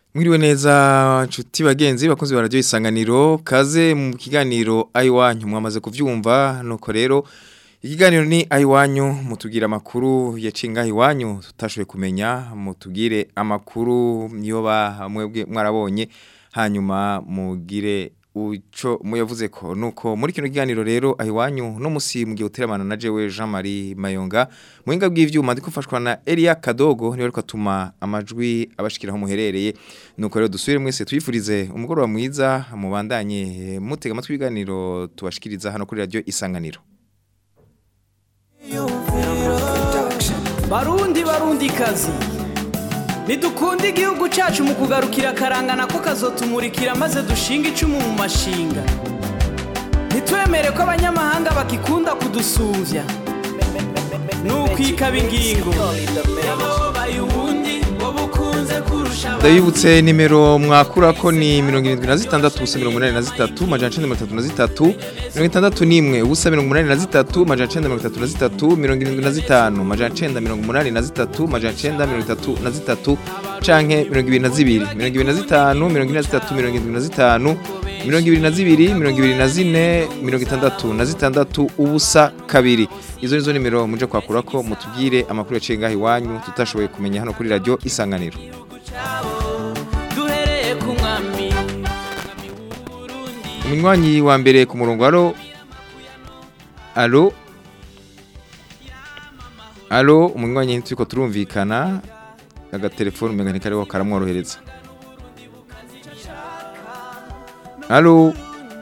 Mwiriwe neza nshuti bagenzi bakunzi ba radio isanganiro kaze mu kiganiro ayiwanyu mwamaze kuvyumva nuko rero ikiganiro ni ayiwanyu mutugira amakuru yacinga ayiwanyu tutashoboye kumenya mutugire amakuru niyo ba mwebwe mwarabonye hanyuma mugire uco muyavuze ko nuko muri kino kiganiro rero ahiwanyu no musi mugiye uteramana na jewe Jean Marie Mayonga muhinga bw'ivyuma ndiko fashwa na Elia Kadogo niwe ariko atuma amajwi abashikiraho muherereye nuko rero dusubire mwese tuyifurize umugoroba mwiza mubandanye mutega amatwi ibiganiro tubashikiriza hano kuri radio Isanganiro Barundi barundi kazi Nidukunde igihugu cacu mu kugarukira karangana ko kazotumurikira maze dushinga icumu mu mashinga Nitwemere ko abanyamahanga bakikunda kudusuvya Nukwikaba ingingo Yababaye ubundi wabukunze kurusha Ndabibutse nimero mwakura ko ni 76 ubusa 83 majana 933 61 ubusa 83 majana 933 75 majana 983 majana 933 canke 22 25 23 22 24 66 ubusa kabiri izo nizo nimero muje kwakura ko mutubwire amakuru yaciye ngaho iwanyu tutashoboye kumenya hano kuri radio isanganiro duhereye ku mwami Umunywanyi wa mbere ku murongo alo Alo Alo umunywanyi ntuko turumvikana agatelefone umenga ntikariho karamworohereza Alo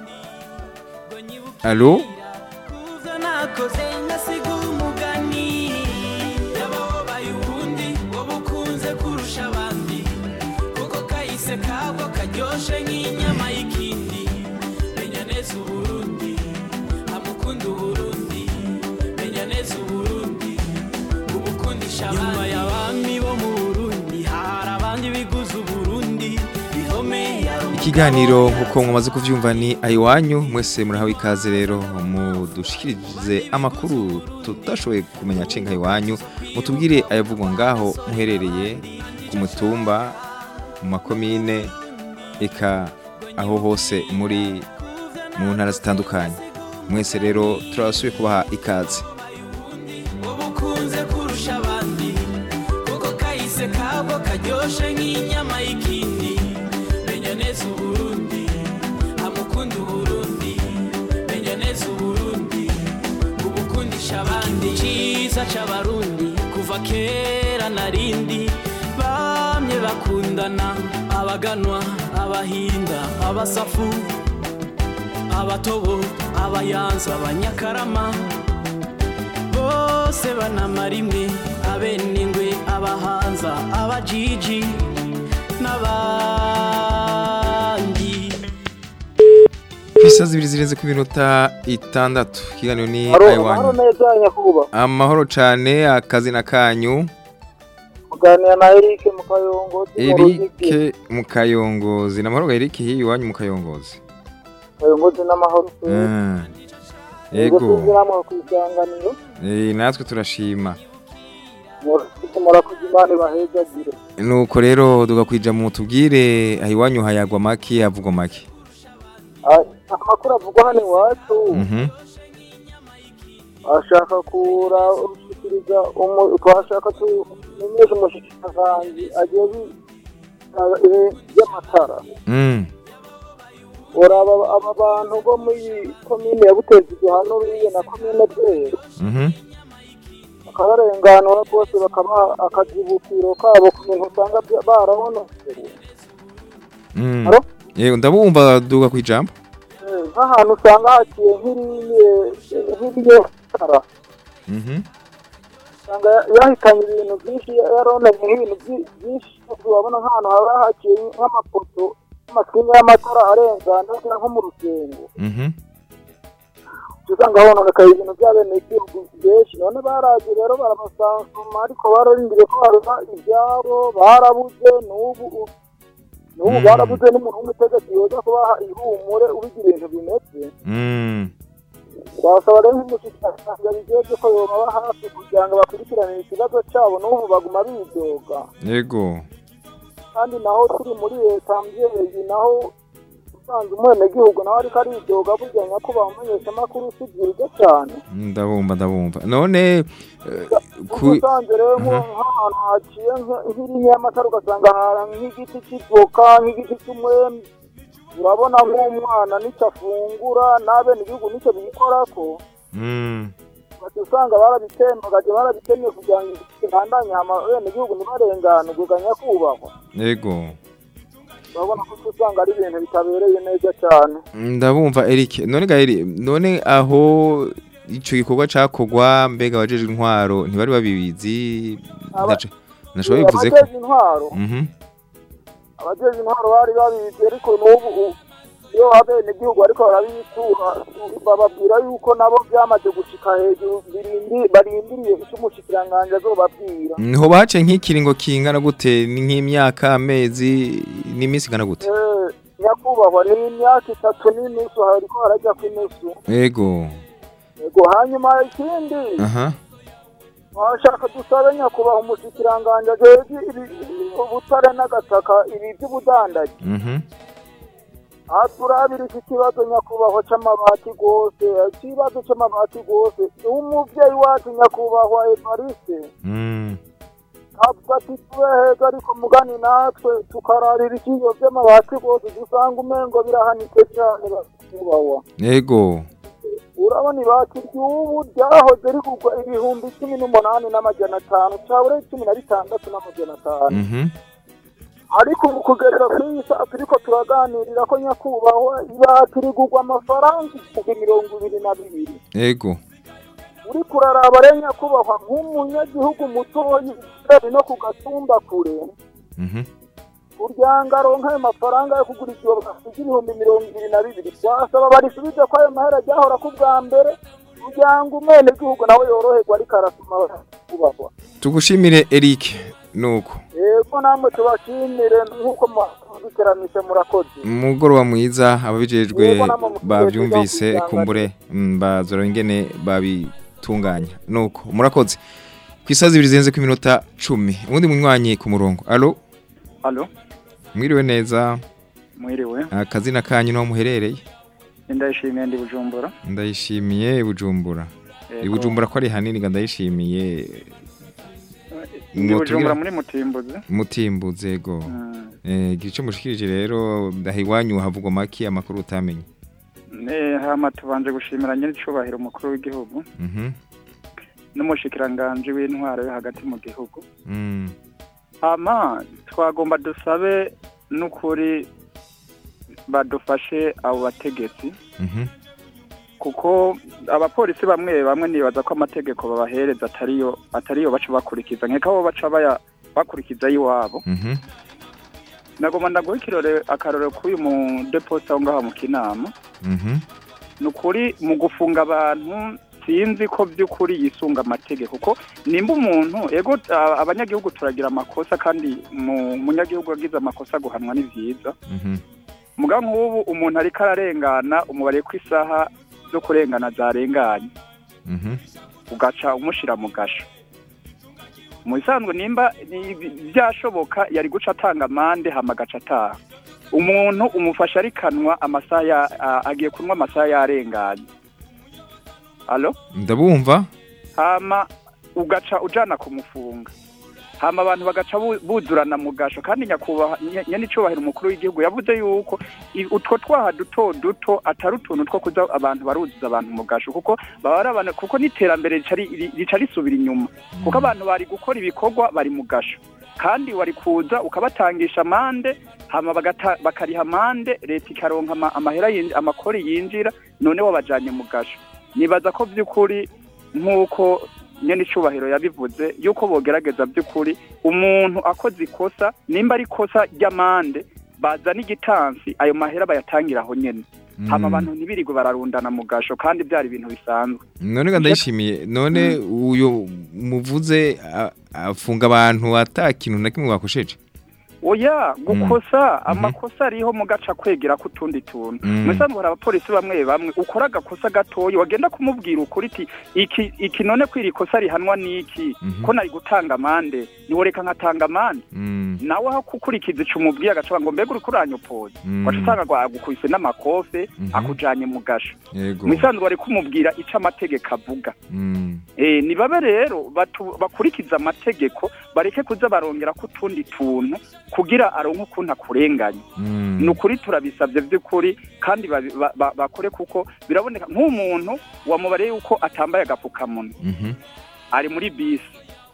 Alo Kuza nakoze ngasiga umugani Yababaye ubundi wabukunze kurusha abandi Kuko kahise kabwo karyoshe nk'inyama y'ikindi Menya neza Uburundi amukunda Uburundi Menya neza Uburundi ubukundisha abandi Nyuma y'abami bo mu Burundi hari abandi biguze Uburundi bihome yaro Ikiganiro nkuko mwamaze kuvyumva ni ayiwanyu mwese murahawe ikaze rero mudushikirize amakuru tutashoboye kumenya cenga ayiwanyu mutubwire ayavugwa ngaho muherereye ku mutumba mu makomine eka aho hose muri mu ntara zitandukanye mwese rero turabasuye kubaha ikaze ubukunze kurusha abandi kuko kahise kabwo karyoshe nk'inyama y'ikindi menya neza uburundi amukunda uburundi menya neza uburundi ubukundisha abandi ciza c'abarundi kuva kera narindi bamye bakundana abaganwa abahinda abasafu abatobo abayanza abanyakarama bose banamara imwe abenengwe abahanza abajiji n'abandi Kwisa zibiri zirenze ku minota itandatu ikiganiro ni Haro, ayiwanyu haro neza nyakuba. amahoro cane akazina kanyu Kuganira na Eric Mukayongo. Eric Mukayongozi namahoro ga Eric hiyi wanyu Mukayongozi Mukayongozi n'amahoro. Ah, Yego. Yego Tuziramo ku isanganiro. Eh, natwe turashima Mura kujimana bahezagire. nuko rero tugakwija mu tubwire ahiwanyu hayagwa maki havugwa maki Ah, Amakuru avugwa hano iwacu Mhm ashaka kura urushikiriza umu twashaka tumenyesha umushikiranganji agiye bi- ah, ibi by'amatara. Mm Uraba aba bantu bo muri komine ya Butezi hano biriye na komine Bwero. Mhm bakabarenganura bose bakabaha akazibukiro kabo ku bintu usanga bya- barahonokewe Mm Haro? Yego ndabumva duga kwijambo Eh, nk'ahantu usanga haciye nk'iriye nk'iriye tara Mhm usanga ya- yahitanye ibintu byinshi yaronanye nk'ibintu byi- byinshi wabona nk'ahantu haba haciye nk'amapoto y'amasinga y'amatara arengana nko mu rusengo Mhm usanga hononekaye ibintu by'abenegihugu benshi none baraje rero barabasansuma ariko bararindiriye ko barema ibyabo barabuze n'ubu n'ubu Mm. barabuze n'umuntu w'umutegetsi yoza kubaha ihumure ubigira ibintu bimeze Mm twasaba rero nk'umushyikiranganje bijejwe ko yobaba hafi kugira ngo bakurikiranire ikibazo cyabo n'ubu baguma bidoga Yego kandi naho turi muri leta mbyeyi naho usanze umwenegihugu nawe ariko aridoga burya nyakubahwa umumenyeshamakuru si byiza cyane ndabumva ndabumva none eh, kuko ku usanze rero nko- Mhm. nk'ahantu haciye nka- nk'iriya y'amatara ugasanga hari nk'igiti cy'ivoka nk'igiti cy'umwembe urabona nk'umwana n'icyo afungura n'abenegihugu n'icyo bikorako Mm, bati usanga barabitembagaje barabitemye kugira ngo ibandanye hama abenegihugu ntibarengane ubwo nyakubahwa yego urabona ko usanga ari ibintu bitabereye neza cyane ndabumva Eric none gairi none aho ico gikorwa cakogwa mbega abajeje intwaro ntibari babibizi Aba- ndaca nashobora bivuze ko abajeje intwaro mhm abajeje intwaro bari babizi ariko n'ubu u- iyo abenegihugu ariko barabitura bababwira yuko nabo byamaze gushika hejuru birindi- barindiriye icyo umushikiranganji azobabwira niho bace nk'ikiringo kingana gute ni nk'imyaka amezi n'iminsi ingana gute Eh, nyakubahwa ni imyaka itatu n'inusu hariko harajya ku inusu yego yego hanyuma ikindi aha washaka dusabe nyakubahwa umushikiranganji ajejwe ibi- ubutare n'agataka ibi by'ubudandaji mhm aha turabira iki kibazo nyakubahwa c'amabati rwose ikibazo c'amabati rwose umuvyeyi wacu nyakubahwa evariste mm avuga ati tube heza ariko mugani natwe tukararira ikiyo vy'amabati rwose dusanga umengo birahanitse cane nyakubahwa yego urabona ibati ry'ubu ryahoze rigurwa ibihumbi cumi n'umunani n'amajana atanu cabure cumi na bitandatu n'amajana atanu mhm ariko ubu kugerera kuri iyi saa turiko turaganirira ko nyakubahwa ibati rigurwa amafaranga ibihumbi mirongo ibiri na bibiri yego uriko uraraba rero nyakubahwa nk'umunyagihugu mutoyi ari no ku gatumba kure mhm kuryanga aronka ayo mafaranga yo kugura ikiyo basiga ibihumbi mirongo ibiri na bibiri twasaba barisubize ko ayo mahera ryahora ku bwa mbere kugira ngo umwenegihugu nawe yoroherwa ariko arasoma kubahwa tugushimire Eric nuko yego namwe tubashimire nk'uko muziteramishe murakoze umugoroba mwiza ababijejwe Yego, namwe mufite bavyumvise kwiga kumbure mm, bazora ingene babitunganya nuko murakoze ku isaha zibiri zirenze ku minota cumi ubundi munywanyi ku murongo alo Alo, mwiriwe neza mwiriwe. akazina kanyu naho muherereye Ndayishimiye ndi Bujumbura. ndayishimiye bujumbura Yego. ibujumbura ko ari hanini nga ndayishimiye Ndi Ngo Bujumbura tugira- muri Mutimbuzi. mutimbuze go Mm. eh gice mushikirije rero ndahiwanyu havugwa maki amakuru utamenye Ne hama tubanje gushimira nyine icubahiro umukuru w'igihugu mhm n'umushikiranganje w'intwaro yo hagati mu gihugu. mm Hama twagomba dusabe n'ukuri badufashe abo bategetsi mhm kuko abapolisi bamwe bamwe nibaza ko amategeko babahereza atariyo atariyo baca bakurikiza nkeka bo baca baya bakurikiza iwabo mhm nagomba ndaguha ikirore akarore k'uyu mu deposita aho ngaho mu kinama mhm ni ukuri mu gufunga abantu sinzi ko by'ukuri yisunga amategeko kuko nimba umuntu ego a- abanyagihugu turagira amakosa kandi mu munyagihugu yagize amakosa guhanwa ni byiza mhm muga nk'ubu umuntu ariko ararengana umubare kw'isaha zo kurengana zarenganye mhm ugaca umushira mu gasho mu bisanzwe nimba ni- byashoboka yari guca atanga amande hama agaca ataha umuntu umufasha arikanwa amasaha ya- a- agiye kunywa amasaha yarenganye alo ndabumva hama ugaca ujana kumufunga hama abantu bagaca bu- buzurana mu gasho kandi nyakubahwa nye- nyenicubahiro umukuru w'igihugu yavuze yuko i- utwo twaha duto duto atari utuntu two kuza abantu baruzuza abantu mu gasho kuko baba ari abantu kuko n'iterambere rica ri- ri- rica risubira inyuma kuko abantu bari gukora ibikorwa bari mu gasho kandi wari kuza ukabatangisha amande hama bagata- bakariha amande leta ikaronka ama- amahera yin- amakori yinjira none wabajanye mu gasho nibaza ko by'ukuri nk'uko nyene icubahiro yabivuze yuko bogerageza by'ukuri umuntu akoze ikosa nimba ari ikosa ry'amande bazana igitansi ayo mahera bayatangira aho nyene hama abantu ntibirirwe bararundana mu gasho kandi byari ibintu bisanzwe none ga ndayishimiye none uyu muvuze a- afunga abantu ata kintu na kimwe bakosheje oya gukosa amakosa ariho mu gaca kwegera ku tundi tuntu Mm. musanzwe hari abapolisi bamwe bamwe ukora agakosa gatoya wagenda kumubwira ukuri iti iki iki none kwiri kosa rihanwa niki Mhm. ko nari gutanga amande niworeka nkatanga amande Mm. nawe aho kukurikiza ico umubwiye agaca ngo mbega uriko uranyopoza Mm. waca usanga ngo agukubise n'amakofe Mhm. akujanye mu gasho Yego. musanzwe wari kumubwira ico amategeko avuga Mm. Eh, ni babe rero batu- bakurikiza amategeko bareke kuza barongera ko utundi tuntu kugira aronke ukuntu akurenganya Mm. ni ukuri turabisabye by'ukuri kandi babi- ba- ba- bakore kuko biraboneka nk'umuntu wamubariye yuko atambaye agapfukamunwa Mhm. ari muri bisi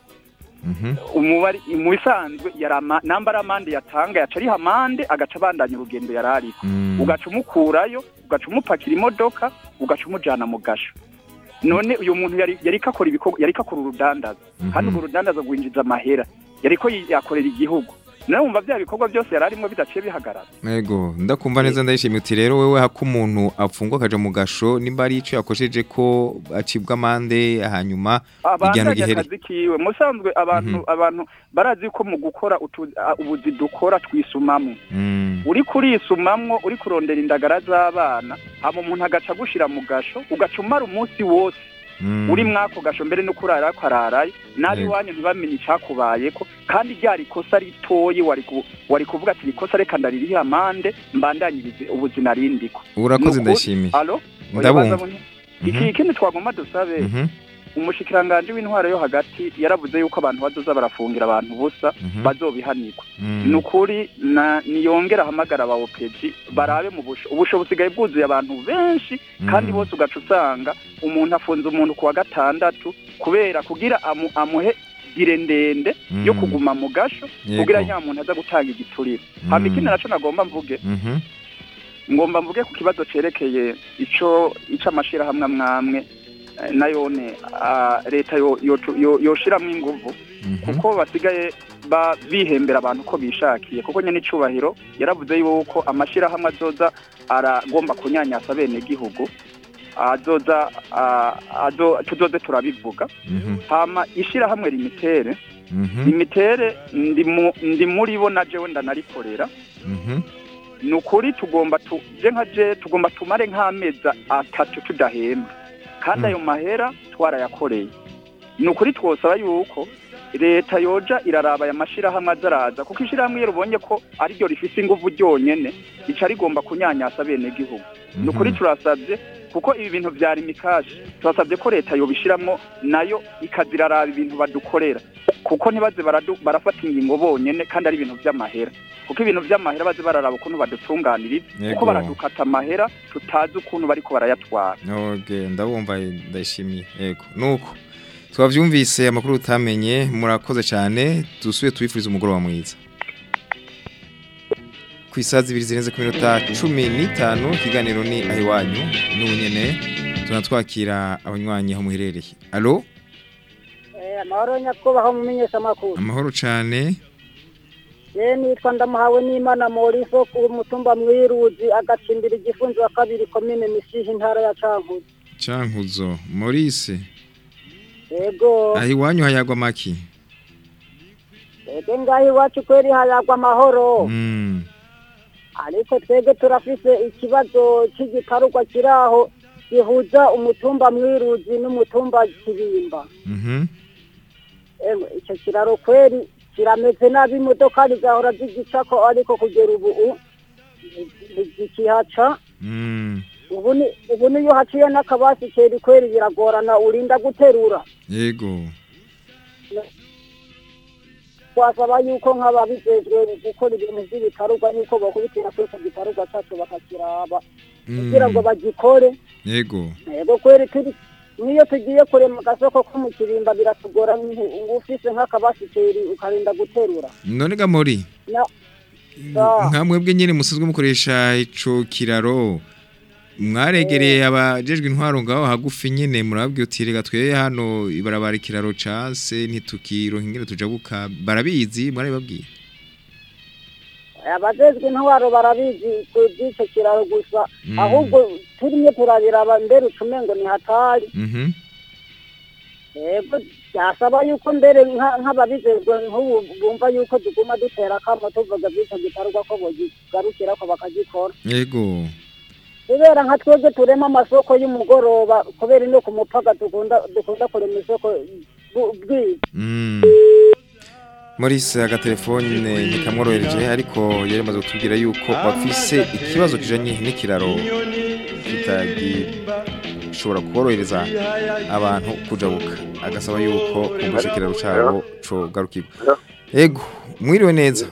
Mhm. umubari mu bisanzwe yari ama- nambara amande yatanga yaca ariha amande agaca abandanya urugendo yari ariko Mm. ugaca umukurayo ugaca umupakira imodoka ugaca umujana mu gasho none uyu muntu yari yariko akora ibikorwa yariko akora urudandaza kandi Mhm. urwo rudandaza rwinjiza amahera yariko yi- yakorera igihugu nawe wumva bya bikorwa byose yari arimo bidaciye bihagarara Ego, ndakumva neza ndayishimiye uti rero wewe hako umuntu apfungwa akaja mu gasho nimba ari ico yakosheje ko acibwa amande hanyuma igihano abandanya gihere. akazi kiwe musanzwe abantu Mhm. abantu barazi ko mu gukora utu- a- ubuzi dukora twisumamwo Mm. uri kurisumamwo uri kurondera indagara z'abana hama umuntu agaca agushira mu gasho ugaca umara umunsi wose Mm. uri mwako gasho mbere no kurara ko araraye nabi Yego. iwanyu ntibamenye icakubayeko kandi ryari ikosa ritoyi wari ku- wari kuvuga ati ikosa reka ndaririhe amande mbandanyirize ubuzima rindiko Urakoze Nuku- ndashimiye. alo Ndabumva. Oya, iki ikindi twagomba dusabe Mhm. umushikiranganje w'intwaro yo hagati yaravuze yuko abantu bazoza barafungira abantu ubusa Mhm. bazobihanirwa Mm. ni ukuri na niyongera ahamagara aba opeji barabe mu busho ubusho busigaye bwuzuye abantu benshi kandi Mm. bose ugaca usanga umuntu afunze umuntu ku wa gatandatu kubera kugira amu, amuhe dire ndende yo Mm. kuguma mu gasho Yego. kugira nya muntu aza gutanga igiturire hama Mm. ikindi naco nagomba mvuge Mhm. ngomba mvuge ku kibazo cerekeye ico ico amashirahamwe amwamwe eh, nayone ah, leta yo- yo- yo- yoshiramwo inguvu Mhm. kuko basigaye ba bihembera abantu uko bishakiye kuko nyene icubahiro yaravuze yuko amashirahamwe azoza aragomba kunyanyasa bene gihugu azoza ah, azo tuzoze turabivuga Mhm. hama ishirahamwe limitere Mhm. limitere ndi mu- ndi muri bo na jewe ndanarikorera Mhm. ni ukuri tugomba tu je nka je tugomba tumare nk'amezi atatu tudahembwa kandi Mm. ayo mahera twarayakoreye ni ukuri twosaba yuko leta yoja iraraba aya mashirahamwe azaraza kuko ishirahamwe iyo rubonye ko ariryo rifise inguvu ryonyene rica rigomba kunyanyasa bene gihugu ni ukuri Mhm. turasabye kuko ibi bintu vyari mikashi turasabye ko leta yobishiramwo nayo ikaziraraba ibintu badukorera kuko ntibaze baradu- barafata ingingo bonyene kandi ari ibintu vy'amahera kuko ibintu vy'amahera baze bararaba ukuntu badutunganiriza Yego. kuko baradukata amahera tutazi ukuntu bariko barayatwara Okay, ndabumva ndashimiye. Yego. Nuko twavyumvise amakuru utamenye murakoze cyane dusuye tubifuriza umugoroba mwiza. Ku isazi ibiri zirenze ku minota cumi n'itanu ikiganiro ni ahiwanyu n'ubu nyene tunatwakira abanywanyi aho muherereye. Alo? amahoro nyakubahwa mumenyesha amakuru Amahoro cyane. ye nitwa ndamuhawe n'imana moriso ku mutumba mwiruzi agacimbira igifunzo wa kabiri komine misihi intara ya cankuzo Cankuzo, Maurice, yego ahiwanyu hayagwa maki. twebwe ngaho iwacu kweri hayagwa amahoro Mm. ariko twebwe turafise ikibazo cy'igitarugwa kiri aho gihuza umutumba mwiruzi n'umutumba kibimba Mhm. Emwe, icyo kiraro kweri kirameze nabi imodoka zigahora zigicako ariko kugera ubu u- ntizikihaca Mm. ubu ni ubu niyo haciye n'akabasi keri kweri biragorana urinda guterura Yego. twasaba yuko nk'ababijejwe gukora ibintu by'ibitarugwa yuko bakubitira kuri icyo gitarugwa cyacu bakakiraba kugira ngo Mm. bagikore Yego. yego kweri turi niyo tugiye kurema agasoko ko mu kirimba biratugora ngo ufise nk'akabasi keri ukarinda guterura None ga Mori. Na- Ah. nka mwebwe nyine musanzwe mukoresha ico kiraro mwaregereye abajejwe intwaro ngaho hagufi nyine murababwiye uti rega tweye hano ibarabara ikiraro case ntitukironka ingene tujabuka barabizi mwarabibabwiye abajejwe intwaro barabizi ku by'icyo kiraro gusa Mm. ahubwo turimo turabiraba mbere ucumengo ni hatari Mhm. yego byasaba yuko mbere nka- nk'ababijejwe nk'ubu bumva yuko tuguma dutera akamo tuvuga by'icyo gikorwa ko bogigarukira ko bakagikora yego kubera nka twebwe turema amasoko y'umugoroba kubera ino ku mupaka dukunda dukunda kurema isoko bw- bwije Mm. Maurice agatelefone ntikamworohereje ariko yari amaze kutubwira yuko bafise ikibazo kijanye n'ikiraro kitagishobora korohereza abantu kujabuka agasaba yuko kumbusha ikiraro cabo cogarukirwa ego mwiriwe neza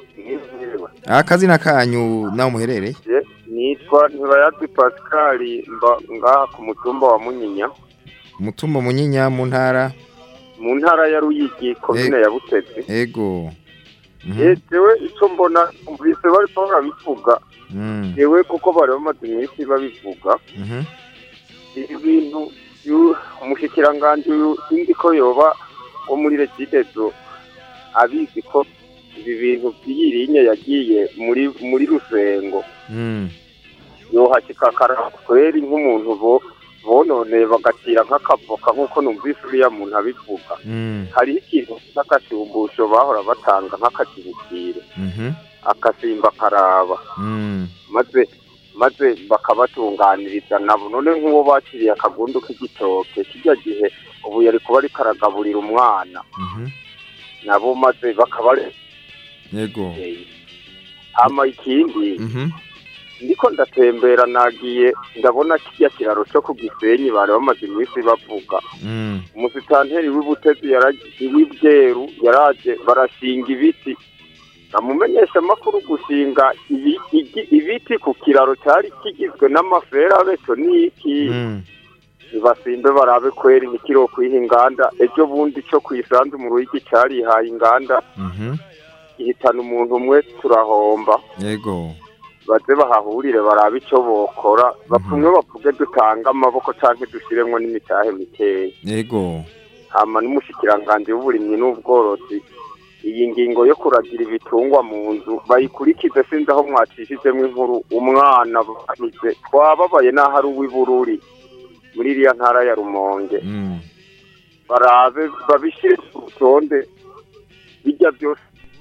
akazina kanyu naho muherereye nitwa ntibayazwi pascal mba ngaha ku mutumba wa munyinya umutumba munyinya mu ntara mu ntara ya ruyigi komine ya butezi ego Mhm. yewe icyo mbona umvise bariko barabivuga Mm. yewe kuko bari bamaze iminsi babivuga Mhm. ibintu yu- umushikiranganji uyu sinzi ko yoba wo muri regidezo abizi ko ibi bintu by'iyirinye yagiye muri muri rusengo Mm. yohashika kweri nk'umuntu bo bononeye bagacira nk'akavoka nk'uko numvise uriya muntu abivuga Mm. hariho ikintu nk'akashumbusho bahora batanga nk'akazibukire Mhm. akasimba karaba Mm. maze maze bakabatunganiriza nabo none nk'uwo bakiriye akagundu k'igitoke kijya gihe ubu yari kuba ariko aragaburira umwana Mhm. nabo maze bakaba yego hama ikindi Mhm. ndiko ndatembera nagiye ndabona kirya kiraro cyo ku gisenyi bari bamaze iminsi bavuga Mm. umusitanteri w'ibutezi yaragiye w'ibyeru yaraje barashinga ibiti bamumenyesha amakuru gushinga ibi- igi- ibiti ku kiraro cyari kigizwe n'amaferabeto n'iki Mm. basimbe barabe kweri nikiro kwiha inganda ejo bundi cyo kwisanzu mu ruyigi cyarihaye inganda Mhm. ihitana umuntu umwe turahomba yego baze bahahurire barabe icyo bokora bapfumwe bavuge dutanga amaboko canke dushiremwo n'imitahe mikeya yego hama n'umushikiranganji w'uburimyi n'ubworozi iyi ngingo yo kuragira ibitungwa mu nzu bayikurikize sinzi aho mwacishijemo inkuru umwana banize twababaye n'aho ari uw'ibururi muri iriya ntara ya rumonge Mm. barabe babishire ku rutonde bijya byose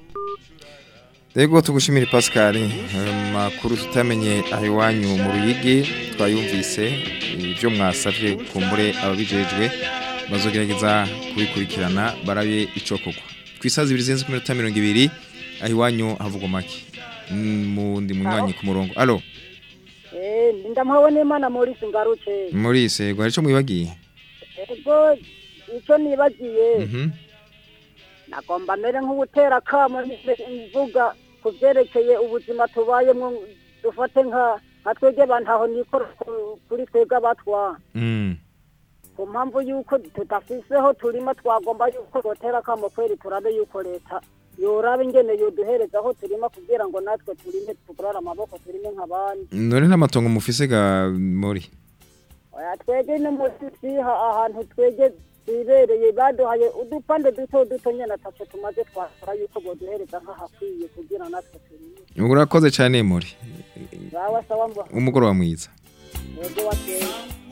Ego tugushimire Pascal makuru tutamenye aho iwanyu mu ruyigi twayumvise ibyo mwasavye kumbure ababijejwe bazogerageza kubikurikirana barabe ico kugwa kwisaza ibiri zenze ku minota mirongo ibiri aho iwanyu havugwa make Mm, mundi munywanyi ku murongo alo eh ndamuhawe n'imana Maurice ngaruke Maurice ego hari ico mwibagiye ego icyo nibagiye Mhm. nagomba mbere nk'ubutera kamo mvuga ku byerekeye ubuzima tubayemo dufate nka nka twebwe abantu aho nikora ku- kuri twebwe abatwa Mm. ku mpamvu y'uko tudafiseho turima twagomba y'uko botera kamo kweri turabe y'uko leta yoraba ingene yoduhereza aho turima kugira ngo natwe turime tukurara amaboko turime nk'abandi none n'amatongo mufise ga muri oya twege no munsi siha ahantu twege twibereye baduhaye udupande duto duto nyene ataco tumaze twakora yuko boduhereza nk'ahakwiye kugira natwe turime urakoze cyane muri bawa sawa mba umugoroba mwiza yego wateye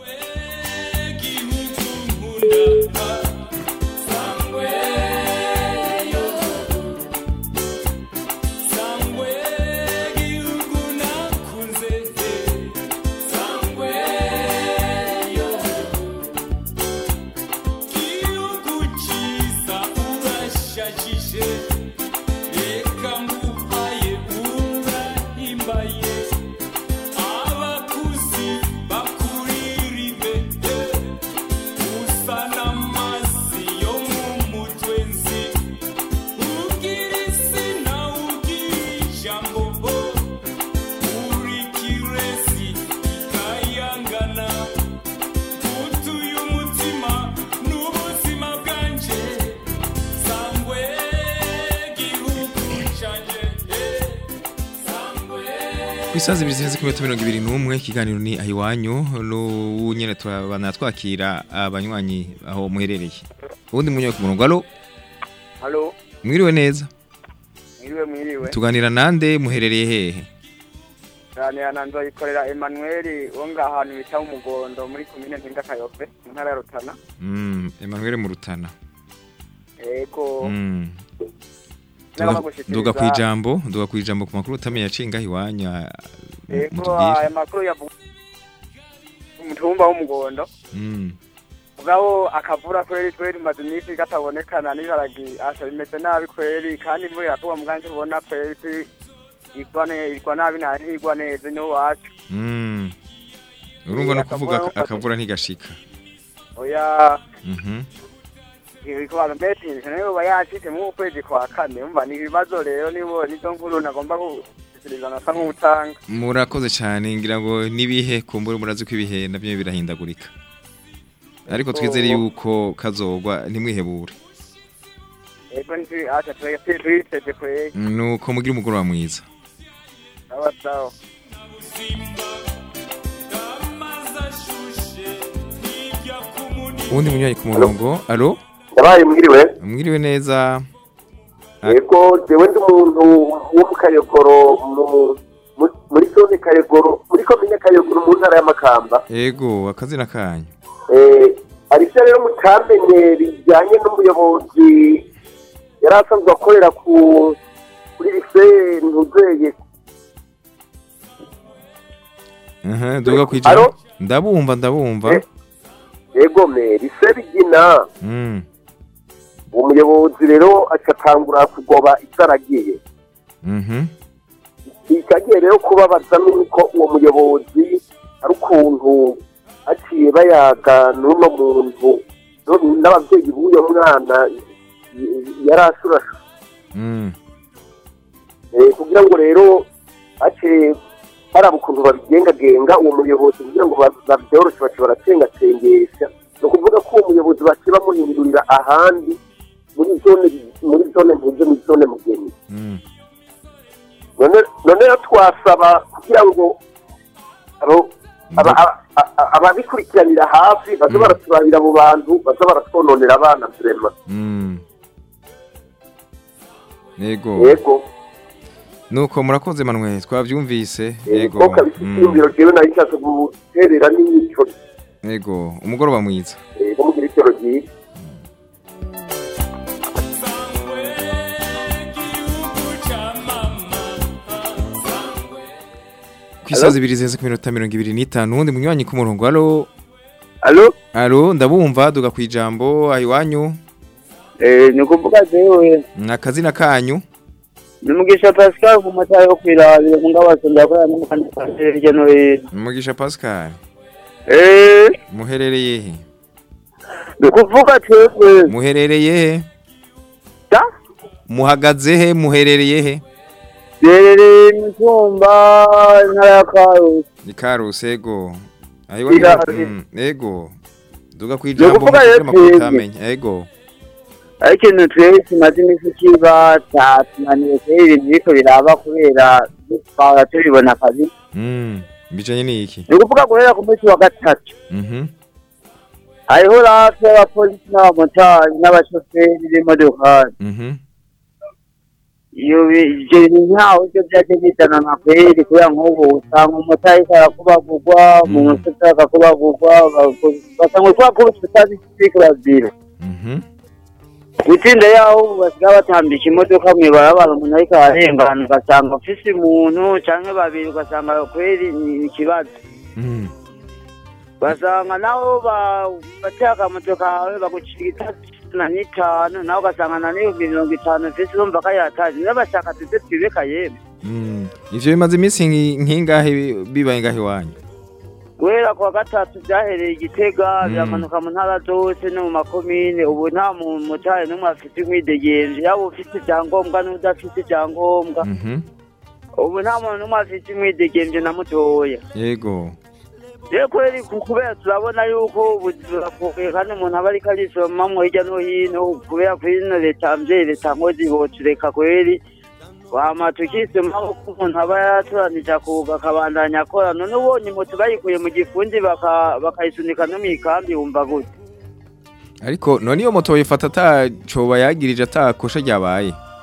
abakuzi bakuriribe usa n'amazi yo mu mutwe nzi ugira izina ugira ijambo bo uri kiresi ikayangana utuye umutima n'ubuzima bwanje sangwe gihugu canje eh, sangwe Kwisaza ibiri zenze ku minota mirongo ibiri n'umwe ikiganiro ni aho iwanyu n'ubu nyene turabana twakira abanywanyi aho muherereye ubundi munywe ku murongo alo halo mwiriwe neza mwiriwe mwiriwe tuganira nande muherereye hehe cyane nzoyikorera Emmanuel wo ngaha ahantu bita umugondo muri komine mpinga kayobe mu ntara ya rutana Mm, Emmanuel mu Rutana ego Mm. Nagomba Duga- gushikiriza- duga kwijambo duga kwijambo ku makuru utamenya yacinga iwanyu ah, ego mutubwire aya makuru yavuga umutumba w'umugondo Mm. mugabo akavura kweri kweri maze iminsi katabonekana n'iharagi asha bimeze nabi kweri kandi imvura irakuba muganje ubona kweri kwi- igwa ne- igwa nabi nta ntigwa neza niho wacu Mm. urumva no Eh, kuvuga akavura aka- akavura ntigashika oya Mhm. ibikwaro mbete nayo uba yacitse mu kwezi kwa kane umva ni ibibazo rero nibo nizo nkuru nagomba gushyikiriza nasa nk'utanga murakoze cyane ngira ngo nibihe kumbura murazi ko ibihe nabyo birahindagurika ariko twizere yuko kazogwa ntimwihebure ego nti acha tuyiteze kweri nuko mugira umugoroba mwiza sawa sawa uwundi munywanyi ku murongo alo yabaye mwiriwe mwiriwe neza yego jewe ndi umuntu wo mu kayogoro mu- mu- muri zone kayogoro muri komine kayogoro mu ntara y'amakamba ego akazina kanyu Eh, hari ivyo rero mutamenye bijyanye n'umuyobozi yari asanzwe akorera ku kuri lise ntuzeye aha duga kwijambo ndabumva ndabumva yego me lise bigina Mm. uwo muyobozi rero agatangura kugoba ivyo aragiye Mhm. ikagiye rero kubabaza nuko uwo muyobozi ari ukuntu aciye bayaga n'uno muntu no- n'ababyeyi b'uyo mwana y- yari ashurashu Mm. Eh, kugira ngo rero ace haraba ukuntu babigengagenga uwo muyobozi kugira ngo ba- babyoroshe bace baracengacengesha ni ukuvuga ko uwo muyobozi bace bamuhindurira ahandi muri zone muri zone ntuze muri zone mugeni Mm. none none rero twasaba kugira ngo abo- aba- aba- aba- ababikurikiranira hafi baze baraturabira abo bantu baze baratwononera abana vrema Mm. Yego. yego Nuko murakoze Manuel twavyumvise. Yego. ko kabisa Mm. icyumviro jewe nari nshatse guterera n'ico Yego, umugoroba mwiza. yego mugira icoro ryiza Kwisaza ibiri zenze ku minota 25 uwundi munywanyi ku murongo. Allo. Allo. Allo, ndabumva duga kwijambo ayiwanyu. Eh, ni kuvuga jewe Akazina kanyu. ni mugisha Pascal ku matara yo kwirabira mu ngabaso ndakorera n'umukanika hirya no hino. Mugisha Pascal. Eh, Muherereye he? ni kuvuga twebwe Muherereye he? Da? Muhagaze he? Muherereye he? rerere imitumba intara ya Karusi. Ni Karuse ego. Ayiwanyu. Irari. Mm, Ego. Duga kwijambo ukuvuga mutubwire rero amakuru twebwe. utamenya. Ego. ariko ikintu twebwe tumaze iminsi kiba cyatunaniye kubera ibintu biriko biraba kubera twahora tubibona akazi Mm. Bijanye niki? ni ukuvuga guhera ku munsi wa gatatu Mhm. hariho rafi y'abapolisi n'abamotari n'abashoferi b'imodokari Mhm. iyo bi- ivyo bintu ntaho ivyo vyaje bizana amakweri kubera nk'ubu usanga umumotari ariko arakubagurwa umushoferi akakubagurwa basanga kubakubita utabisiko bazira Mhm. gutsinda yaho ubu basigaye batambika imodoka mw'ibarabara umuntu ariko ararengana ugasanga ufise umuntu canke babiri ugasanga kweri ni ikibazo Mm. basanga naho bateye akamoto kawe bagucira itatu na n'itanu nawe ugasanga na n'ibihumbi mirongo itanu ufise urumva ko yataje niyo bashaka tuze twibeka yemwe Mm. Ivyo bimaze iminsi nki- nkingahe bi- bibaye ngahe iwanyu? guhera kuwa gatatu byahereye igitega Mm. biramanuka mu ntara zose no mu makomine ubu nta mumotari n'umwe afite imwidegenje yaba ufite icyangombwa n'udafite icyangombwa Mhm. ubu nta muntu n'umwe afite imwidegenje na mutoya Yego. rero kweri ku- kubera turabona yuko ubuzima buragoye kandi umuntu aba ariko arisomamwo hirya no hino kubera kuri ino leta mvyeyi leta nkozi botureka kweri wama tukisomamwo ko umuntu aba yaratoranije akuga akabandanya akora none ubonye moto bayikuye mu gifundi baka- bakayisunika no mw'ikambi wumva gute Ariko none iyo moto yifata atacoba yagirije atakosha ryabaye.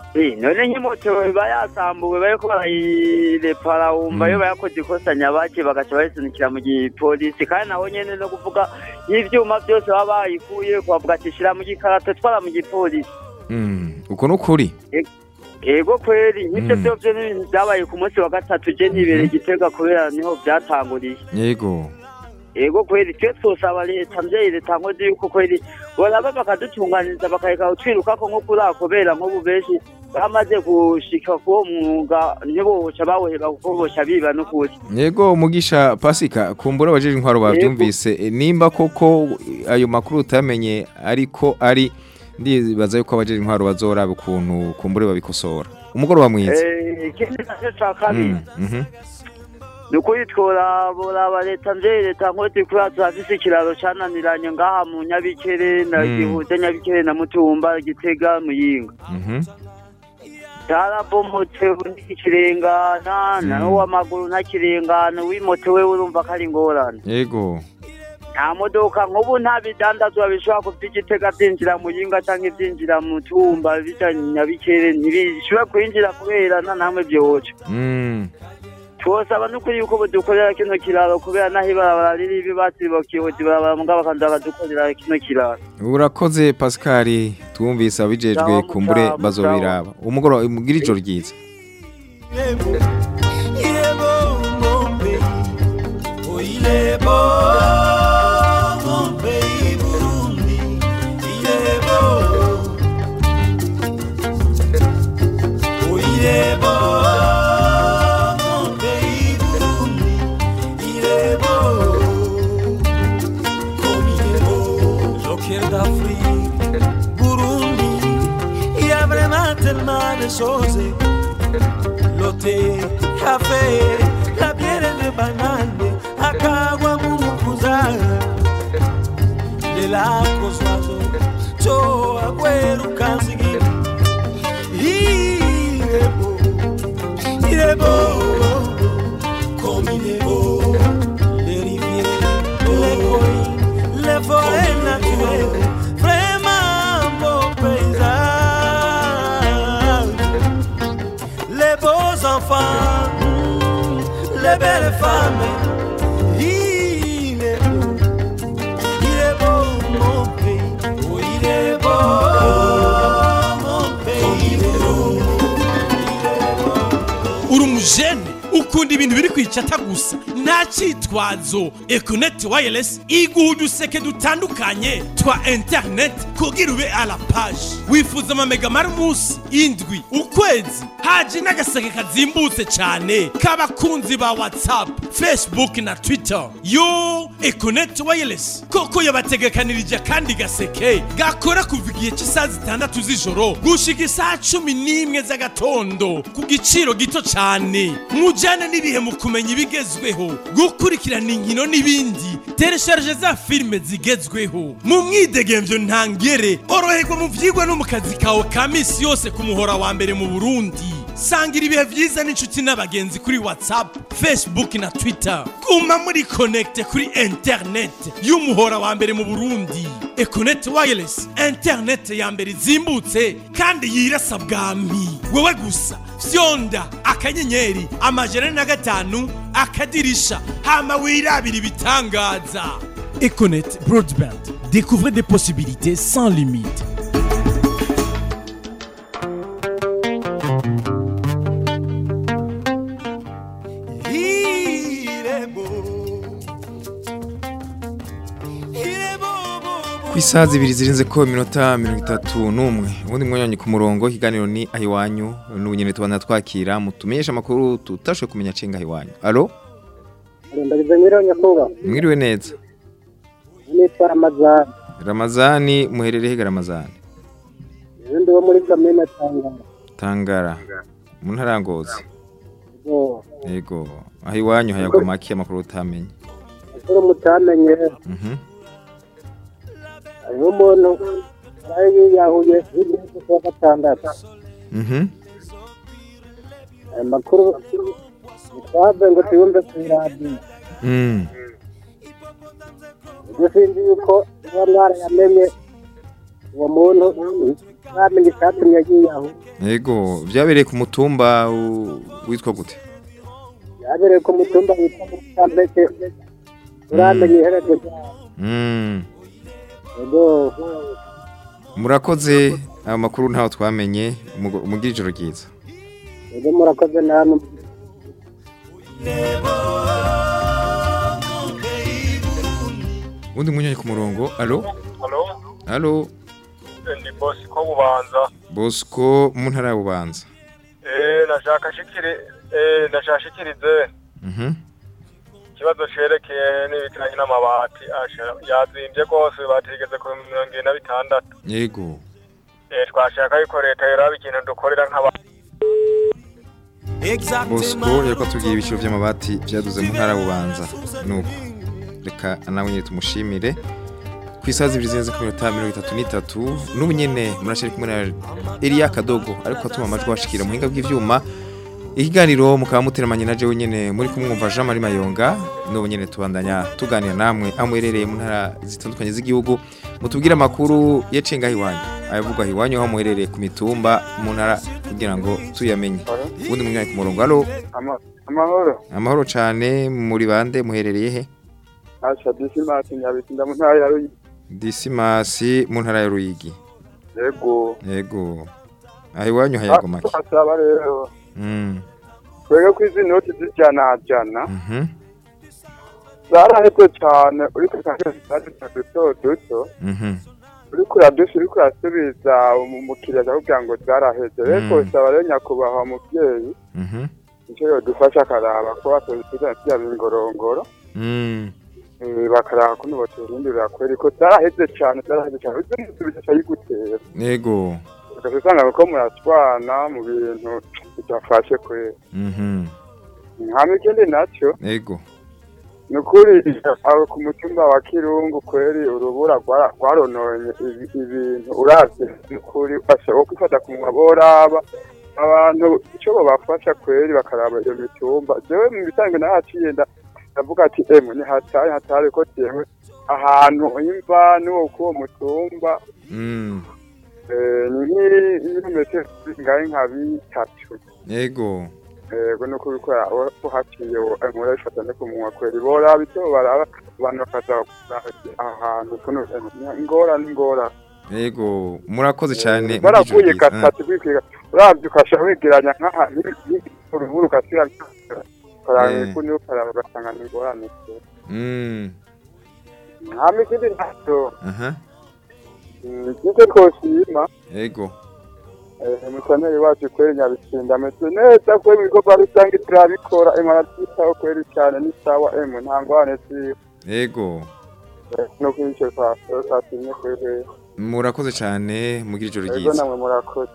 Eh, none nk'imoto iba yasambuwe bariko barayirepara wumva Mm. yo bayakoze ikosa nyabaki bagaca bayisunikira mu gipolisi kandi naho nyene no kuvuga ivyuma vyose baba bayikuye kubavuga ati shira mu gikarato twara mu gipolisi Mm, uko nukuri ego kweri nk'ivyo Mm. vyovyo n'ibintu vyabaye ku munsi wa gatatu je ntibereye igitega kubera niho vyatanguriye yego ego kweri twe twosaba leta mvyeyi leta nkozi yuko kweri boraba bakadutunganiriza bakareka kutwirukako nko kuriya kubera nk'ubu benshi bamaze gushika kuwo mwuga ntiboca bawuheba kuko boca biba n'ukuri yego mugisha pasika kumbura abajeje intwaro bavyumvise e, nimba koko ayo makuru utamenye ariko ari ndibaza yuko abajeje intwaro bazoraba ukuntu kumbure babikosora umugoroba mwiza Eh, ikindi naco ca kabiri Mm, mhm. ni ukuri tworaba leta mvyeyi leta nkozi kubera turafise ikiraro cananiranye ngaha mu nyabikere na Mm. gihuza nyabikere na mutumba gitega muyinga Mhm. carabomotse ntikirengana naho w'amaguru ntakirengana uw'imoto we urumva ko ari ingorane yego nta modoka nk'ubu nta bidandazwa bishobora kuva igitega byinjira mu yinga cyangwa byinjira mu tumba bija nyabikere ntibishobora kwinjira kubera nta namwe byoca Mm. twosaba n'ukuri yuko budukorera kino kiraro kubera naho ibarabara riri ibibatsi bakihuta ibarabara mugabo bakaza bakadukorera kino kiraro urakoze pascal twumvise abijejwe Sawa, kumbure sawa, bazobiraba umugoroba mugira ijoro ryiza Il est beau mon pays, oh il est beau mon pays Burundi, il est beau, oh il est beau mon pays Burundi, il est beau, comme il est beau, joker d'Afrique, Burundi, il y a vraiment tellement de choses lote kafe la biere de banane akagwa mumukuza lelako swazo cho agweru kanzigi irebo irebo comme il est beau les rivières les collines les forêts naturelles vraiment beau paysage les beaux enfants, mm, les belles femmes. Il est beau, il est beau mon pays, oh il est beau mon pays, il est beau. uri umujene ukunda ibintu biri kwicata gusa nta cyitwazo ekoneti wayiresi iguha uduseke dutandukanye twa interineti kugira ube a la paje wifuza amamega mari umunsi indwi ukwezi haje n'agaseke kazimbutse cyane k'abakunzi ba watsapu fesibuke na twita yo ekoneti wayiresi koko yabategekanirije akandi gaseke gakora kuva igihe cy'isaha zitandatu z'ijoro gushika isaha cumi n'imwe z'agatondo ku giciro gito cyane mujyane n'ibihe mu kumenya ibigezweho gukurikirana inkino n'ibindi teresharije za filime zigezweho mu mwidegemvyo ntangere oroherwa mu vyigwa no mu kazi kawe ka misi yose ku muhora wa mbere mu burundi sangira ibihe vyiza n'inshuti n'abagenzi kuri whatsapp facebook na twitter guma muri connecte kuri internet y'umuhora wa mbere mu burundi econet wireless internet ya mbere izimbutse kandi yirasa bwami wewe gusa fyonda akanyenyeri amajana na gatanu akadirisha hama wirabira ibitangaza econet broadband découvrez des possibilités sans limite Il est beau, il est beau, beau, ku isaha zibiri zirenze ko iminota mirongo itatu n'umwe ubundi mwanya ku murongo ikiganiro ni ahiwanyu n'ubu nyine tubona twakira mutumenyesha amakuru tutashoboye kumenya cenga ahiwanyu alo ndagize mwiriwe nyakubahwa mwiriwe neza nitwa ramazani ramazani muherereye hega ramazani izindi wo muri kamena tangara tangara mu ntara ya ngozi ngo yego aho iwanyu hayagwa make amakuru utamenye akuru mutamenye Mhm. hariho umuntu yari yiyahuye hirya y'umunsi wa gatandatu Mhm. aya makuru ntitwave ngo tuyumve ku iradiyo Mm. ibyo sinzi yuko niba mwarayamenye uwo muntu mwamenye icyatumye yiyahuye Yego, vyabereye ku mutumba u- witwa gute? yabereye ku mutumba witwa Mutambeke uramenye iherezo ryawo Mm. yego Murakoze amakuru ntaho twamenye mugo- mugire ijoro ryiza. yego murakoze namwe Undi munyanya ku murongo. Allo? Halo, Allo? ndi bosi ko bubanza. Bosco mu ntara ya Bubanza. Eh, nashaka shikiri eh nashaka shikirize Mhm. ikibazo cerekeye n'ibikiranye n'amabati asha yazimbye rwose batigeze ku mirongo ine na bitandatu. Yego. Eh, twashaka yuko leta yoraba ikintu dukorera nk'aba Bosco yariko atubwira ibiciro vy'amabati vyaduze mu ntara ya Bubanza. Nuko reka nawe nyine tumushimire. Ku isaha zibiri zirenze ku minota mirongo itatu n'itatu n'ubu nyene murashari kumwe na Elia Kadogo ariko atuma amajwi washikira muhinga bw'ivyuma ikiganiro mukaba muteramanye na jewe nyene muri kumwumva Jean Marie Mayonga n'ubu nyene tubandanya tuganira namwe amwerereye mu ntara zitandukanye z'igihugu mutubwire amakuru yacenga iwanyu ayavugwa iwanyu aho muherereye ku mitumba mu ntara kugira ngo tuyamenye ubundi mwanya ku murongo alo Ama- amahoro amahoro cane muri bande muherereye he asha disimasi nyabitsinda mu ntara ya ruyi Disimasi mu ntara ya Ruyigi yego yego aho iwanyu hayago make asaba rero mm twege ko izi noti zijana jana mhm zaraheze cane uriko kandida duto duto mhm uriko uradusha uriko urasubiza umukiriya akakubwira ngo zaraheze reko Mm. saba rero nyakubahwa muvyeyi mhm ico yodufasha akaraba ko batozisiza vya bingorongoro mm Eh, bakaraba kuno boturindurira kweri ko zaraheze cane zaraheze cane uzi n'usubiza ayigutera yego ugaca usanga ko muratwana mu bintu bidafashe kweri mhm hama ikindi naco yego ni ukuri aho ku mutumba wa kirungu kweri urubura rwara- rwarononye ibi- ibintu uravye ni ukuri bashobora kwifata ku munwa boraba abantu ico bobafasha kweri bakaraba iyo mitumba jewe mu bisanzwe nahaciye nda ndavuga ati emwe ni hatari hatari ko jewe ahantu imva n'uwo kuwo mutumba mm eh, ni nk'ibirometero ngahe nka bitatu yego yego no kubikora uhaciye nkora bifata no ku munwa kweri boraba icyo baraba abantu bakaza ahantu kuno ingorane ingorane yego murakoze cyane baravuye gatatu kwikiga uravye ukasha wegeranya nk'ahantu urubura ugasira ukaraba Eh. ikuni ukaraba ugasanga ni ingorane mm hama ikindi ntaco aha ikindi twoshima yego Eh, musaneri wacu kweri nyabitsinda ameze neza kweri ibikorwa rusange turabikora emwe arabyitaho kweri cyane ni sawa emwe nta ngorane ziriho yego no kuri icyo twasinye kweri murakoze cyane mugira ijoro ego ryiza namwe murakoze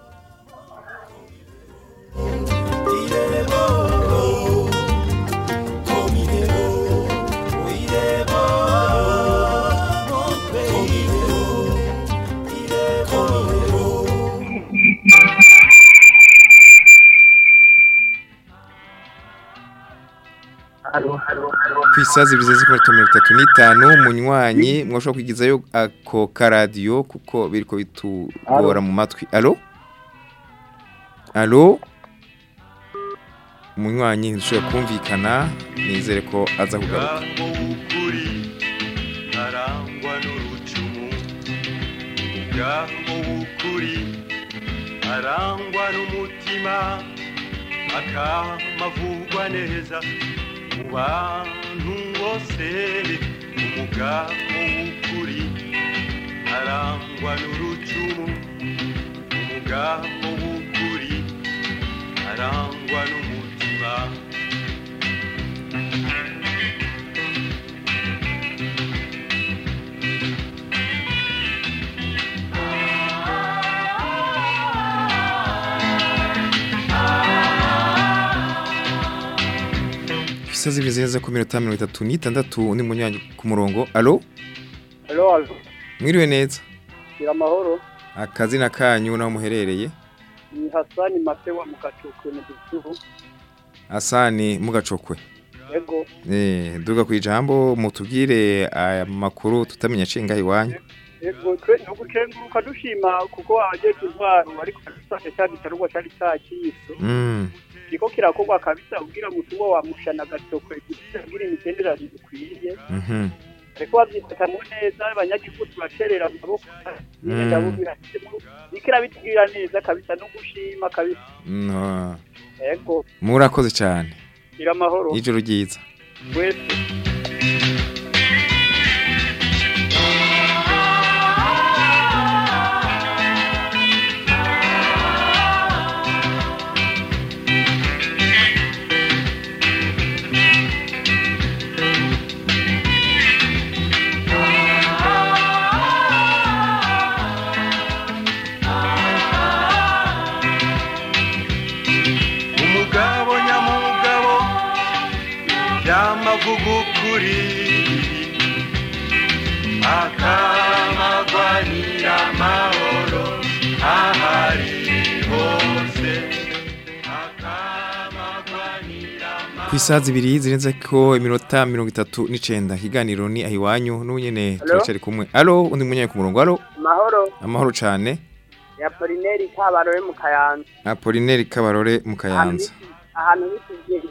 ku isaha zibiri zirenze ku minota mirongo itatu n'itanu munywanyi mwashobora kwigizayo ako karadiyo kuko biriko bitugora mu matwi alo alo umunywanyi ntidushobora kumvikana nizere ko aza kugaruka arangwa n'urucumu umugabo w'ukuri arangwa n'umutima akamavugwa neza mu bantu bose umugabo w'ukuri arangwa n'urucumu umugabo w'ukuri arangwa n'umutima ku isaha zibiri zirenze ku minota mirongo itatu n'itandatu undi munywanyi ku murongo alo Hello, alo. mwiriwe neza Gira amahoro. akazina kanyu naho muherereye Ni Hasani Matewa mu Gacuku mu Gisubu. asani mugacokwe Ego. Eh, duga ku ijambo mutubwire aya makuru tutamenya cenga iwanyu Ego twe no gukenguruka dushima kuko abajeje intwaro ariko dufashe cya gitarugwa cyari cyakiso Mm. kiko kirakorwa kabisa kugira ngo tubo wamushana gatokwe kugira imigenderanire ikwiye Mhm. ariko babyifatamwo neza abanyagihugu turacerera mu maboko Mm. ndabubwira bikira bitubwira neza kabisa no gushima kabisa No. ego Murakoze cyane. gira amahoro Ijoro ryiza. wese umugabo nyamugabo byamavuga ukuri akamagwanira amahoro ahari hose Ku isaha zibiri zirenze ko iminota mirongo itatu n'icenda ikiganiro ni ahiwanyu n'unyene Hello? turacari kumwe. Alo undi munyaye ku murongo. Alo amahoro amahoro cane. ya polineri kabarore mu kayanza Apollinaire Kabarore mu Kayanza. ahantu bitugiri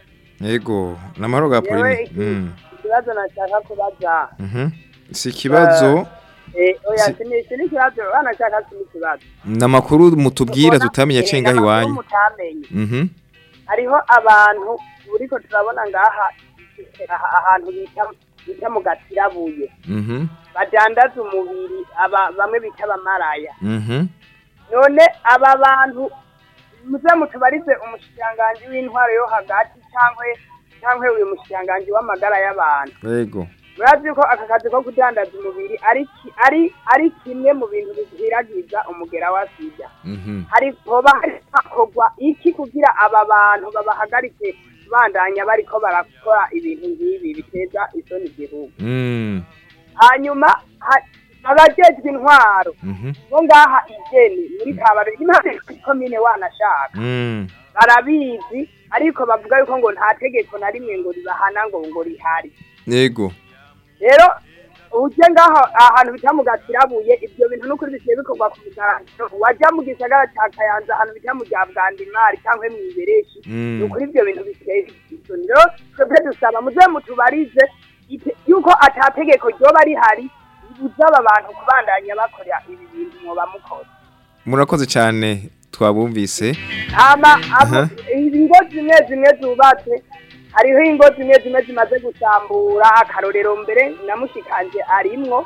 Yego, namahoro ga Yewe Apollinaire. iki- Mm. ikibazo nashaka kubaza Mhm. Si kibazo eh oya Si- sini sini ikibazo banashaka sini ikibazo namakuru mutubwira tutamenye cenga Erega amakuru hiwanyu. mutamenye Mhm. hariho abantu uriko turabona ngaha aha- ahantu bita bita mu gatirabuye Mhm. badandaza umubiri aba bamwe bita abamaraya Mhm. none aba bantu muze mutubarize umushikiranganji w'intwaro yo hagati cyangwa cyangwa uyu mushikiranganji w'amagara y'abantu Yego. murazi ko aka kazi ko kudandaza umubiri ari ki- ari ari kimwe mu bintu bihiragiza umugera wa sida Mhm. hari hoba hari hakorwa iki kugira aba bantu babahagarike bandanya bariko barakora ibintu nk'ibi biteza isoni igihugu Mm. hanyuma ha- abajejwe intwaro Mhm. bo ngaha igeni muri kabare impande komine wanashaka Mm. barabizi ariko bavuga yuko ngo nta tegeko na rimwe ngo ribahana ngo ngo rihari Yego. rero uje ngaho ahantu bita mu gatirabuye ibyo bintu n'ukuri bisiye bikorwa ku mugaragaro wajya mu gisagara cya kayanza ahantu bita mu rya bwandimari cyangwa mu ibereshi Mm. ni ukuri ibyo bintu biteye isoni rero twebwe dusaba muze mutubarize ite- yuko atategeko ryoba rihari ribuza aba bantu kubandanya bakora ibi bintu mwoba mukora Murakoze cyane twabumvise. hama abo Aha. ingo zimwe zimwe zubatse hariho ingo zimwe zimwe zimaze gusambura akarorero mbere na mushikanje arimwo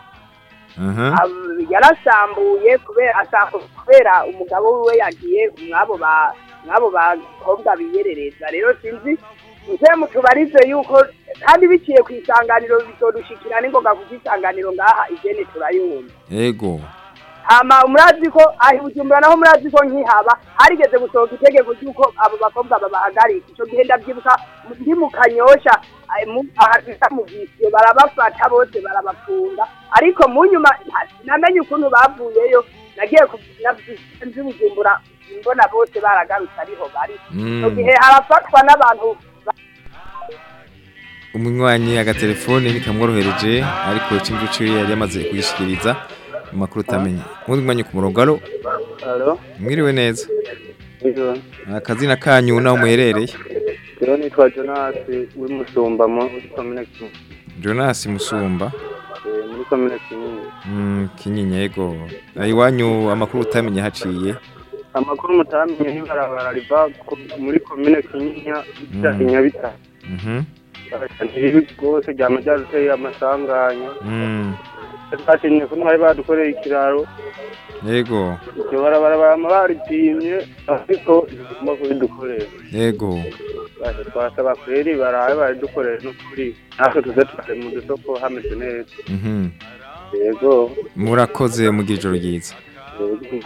Aha. Ab- yarasambuye kubera asambu- kubera umugabo wiwe yagiye mwabo ba mwabo bakobwa biyerereza rero sinzi muze mutubarize yuko kandi biciye ku isanganiro bizodushikira n'ingoga kuko isanganiro ngaha igene turayumva Yego. hama murazi ko ahi bujumbura naho murazi ko nkihaba harigeze gusohoka itegeko ry'uko abo bakobwa babahagarika ico gihe ndavyibuka mu- ndi mu kanyosha ayi mu- aha bita mu visiyo barabafata bose barabafunga ariko mu nyuma nta- sinamenye ukuntu bavuyeyo nagiye ku- navyi- nzi bujumbura mbona bose baragarutse ariho bari ico Mm. gihe harafatwa n'abantu Umunywanyi agatelefone nikamworohereje ariko ikimvu ciwe yari yamaze kugishikiriza mu makuru utamenye. Undi mwanya ku murongo. Alo Alo, mwiriwe neza. ijoro. Akazina kanyu naho muherereye. Rero nitwa Jonas w'imusumba muri komine Kinyinya. Jonas Musumba. Eh, muri komine Kinyinya. Mm, kinyinya yego. Ayiwanyu amakuru utamenye haciye. Amakuru mutamenye n'ibarabara riva ku- muri komine Kinyinya rija Mm. i Nyabitare. Mhm. Ntiribi rwose ryama ryaruteye amasanganya. Mm. Twashimye ko mwari badukoreye ikiraro. Yego. Iryo barabara bama baripimye ariko ntibigomba kubidukorera. Yego. Baje twasaba kweri barabe baridukorere n'ukuri. Natwe tuze tukare mu dusoko hameze neza. Mhm. Yego. Murakoze mugira ijoro ryiza. Yego.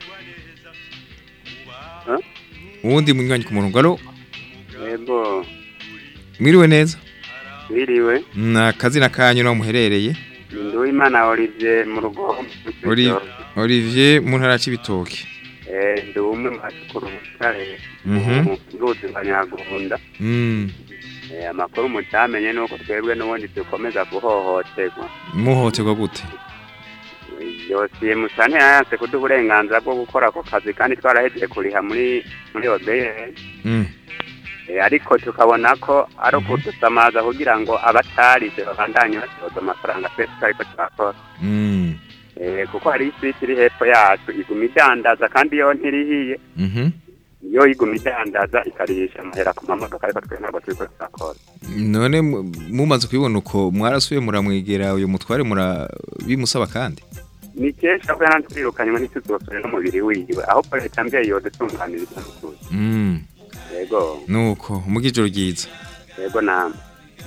Uwundi munywanyi ku murongo. Alo yego mwiriwe neza. biriwe Na akazina kanyu naho muherereye. nduwimana olivier mu rugo Oli- Olivier mu ntara y'ibitoki. Eh, ndi umwe mu basukura ubutare Mhm. mu ruzi rwa nyagunda Mm. Eh, amakuru mutamenye ni uko twebwe n'ubundi dukomeza guhohoterwa Muhoterwa gute? yosiye musane yanse kuduha uburenganzira bwo gukora ako kazi kandi twarahejeje kuriha muri muri OBS Mm. Eh, ariko tukabona ko ari ukudusamaza kugira ngo abatarize babandanye batoza amafaranga twese tutariko turakora Mm. Eh, kuko hari iswiti iri hepfo yacu iguma idandaza kandi yo ntirihiye Mhm. yo iguma idandaza ikarihisha amahera ku mamodoka ariko twe ntabwo turiko turakora none mu- mumaze kubibona uko mwarasuye muramwegera uyu mutware mura bimusaba kandi ni kenshi aho yanatwirukanywe ntituzosore n'umubiri wiwe aho leta mbyeyi yodutunganiriza n'ukuri Mm. yego nuko umugijoro ryiza yego namwe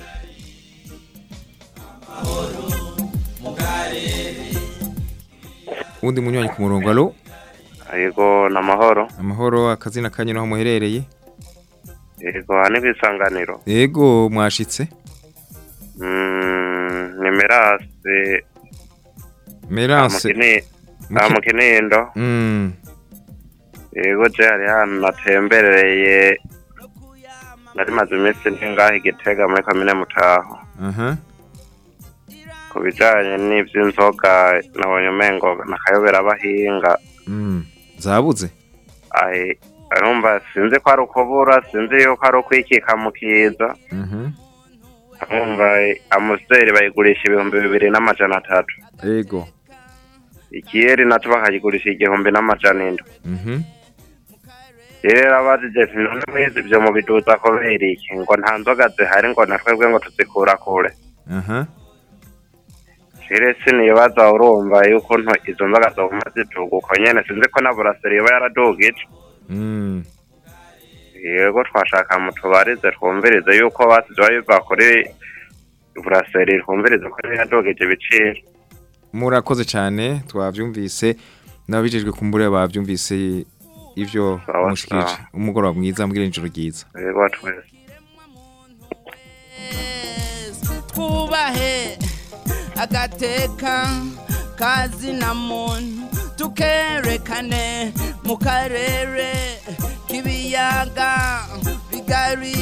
uwundi munywanyi ku murongo alo yego ni amahoro amahoro akazina kanyu naho muherereye yego aha ni ku isanganiro yego mwashitse Mm, ni merase merase aha mu kinindo Mm. yego je hari hano natembereye nari maze iminsi ndi ngaho igitega muri komine mutaho aha ku bijanye n'ivy'inzoga nabonye umengo nakayobera abahinga Mm. zabuze ahe arumva sinzi ko ari ukubura sinzi yuko ari ukwikika mu kiza Mhm. arumva amusiteri bayigurisha ibihumbi bibiri n'amajana atatu yego ikiyeri naco bakayigurisha igihumbi n'amajana indwi Mhm. rero abajije ati none mwizi ivyo mubiduza kubera iki ngo nta nzoga zihari ngo na twebwe ngo tuzikura kure aha rero sinibaza urumva yuko nto izo nzoga zoguma ziduga uko nyene sinzi ko na buraseri yoba yaradugije Mm. yego twashaka mutubarize twumvirize yuko basize biva kuri buraseri twumvirize ko yari yadugije ibiciro murakoze cyane twabyumvise n'ababijejwe kumbure babyumvise ivyo Sawa, mushikije sawa. umugoroba mwiza mbwira ijoro ryiza yego twese twubahe agateka kazina muntu tukerekane mu karere k'ibiyaga bigari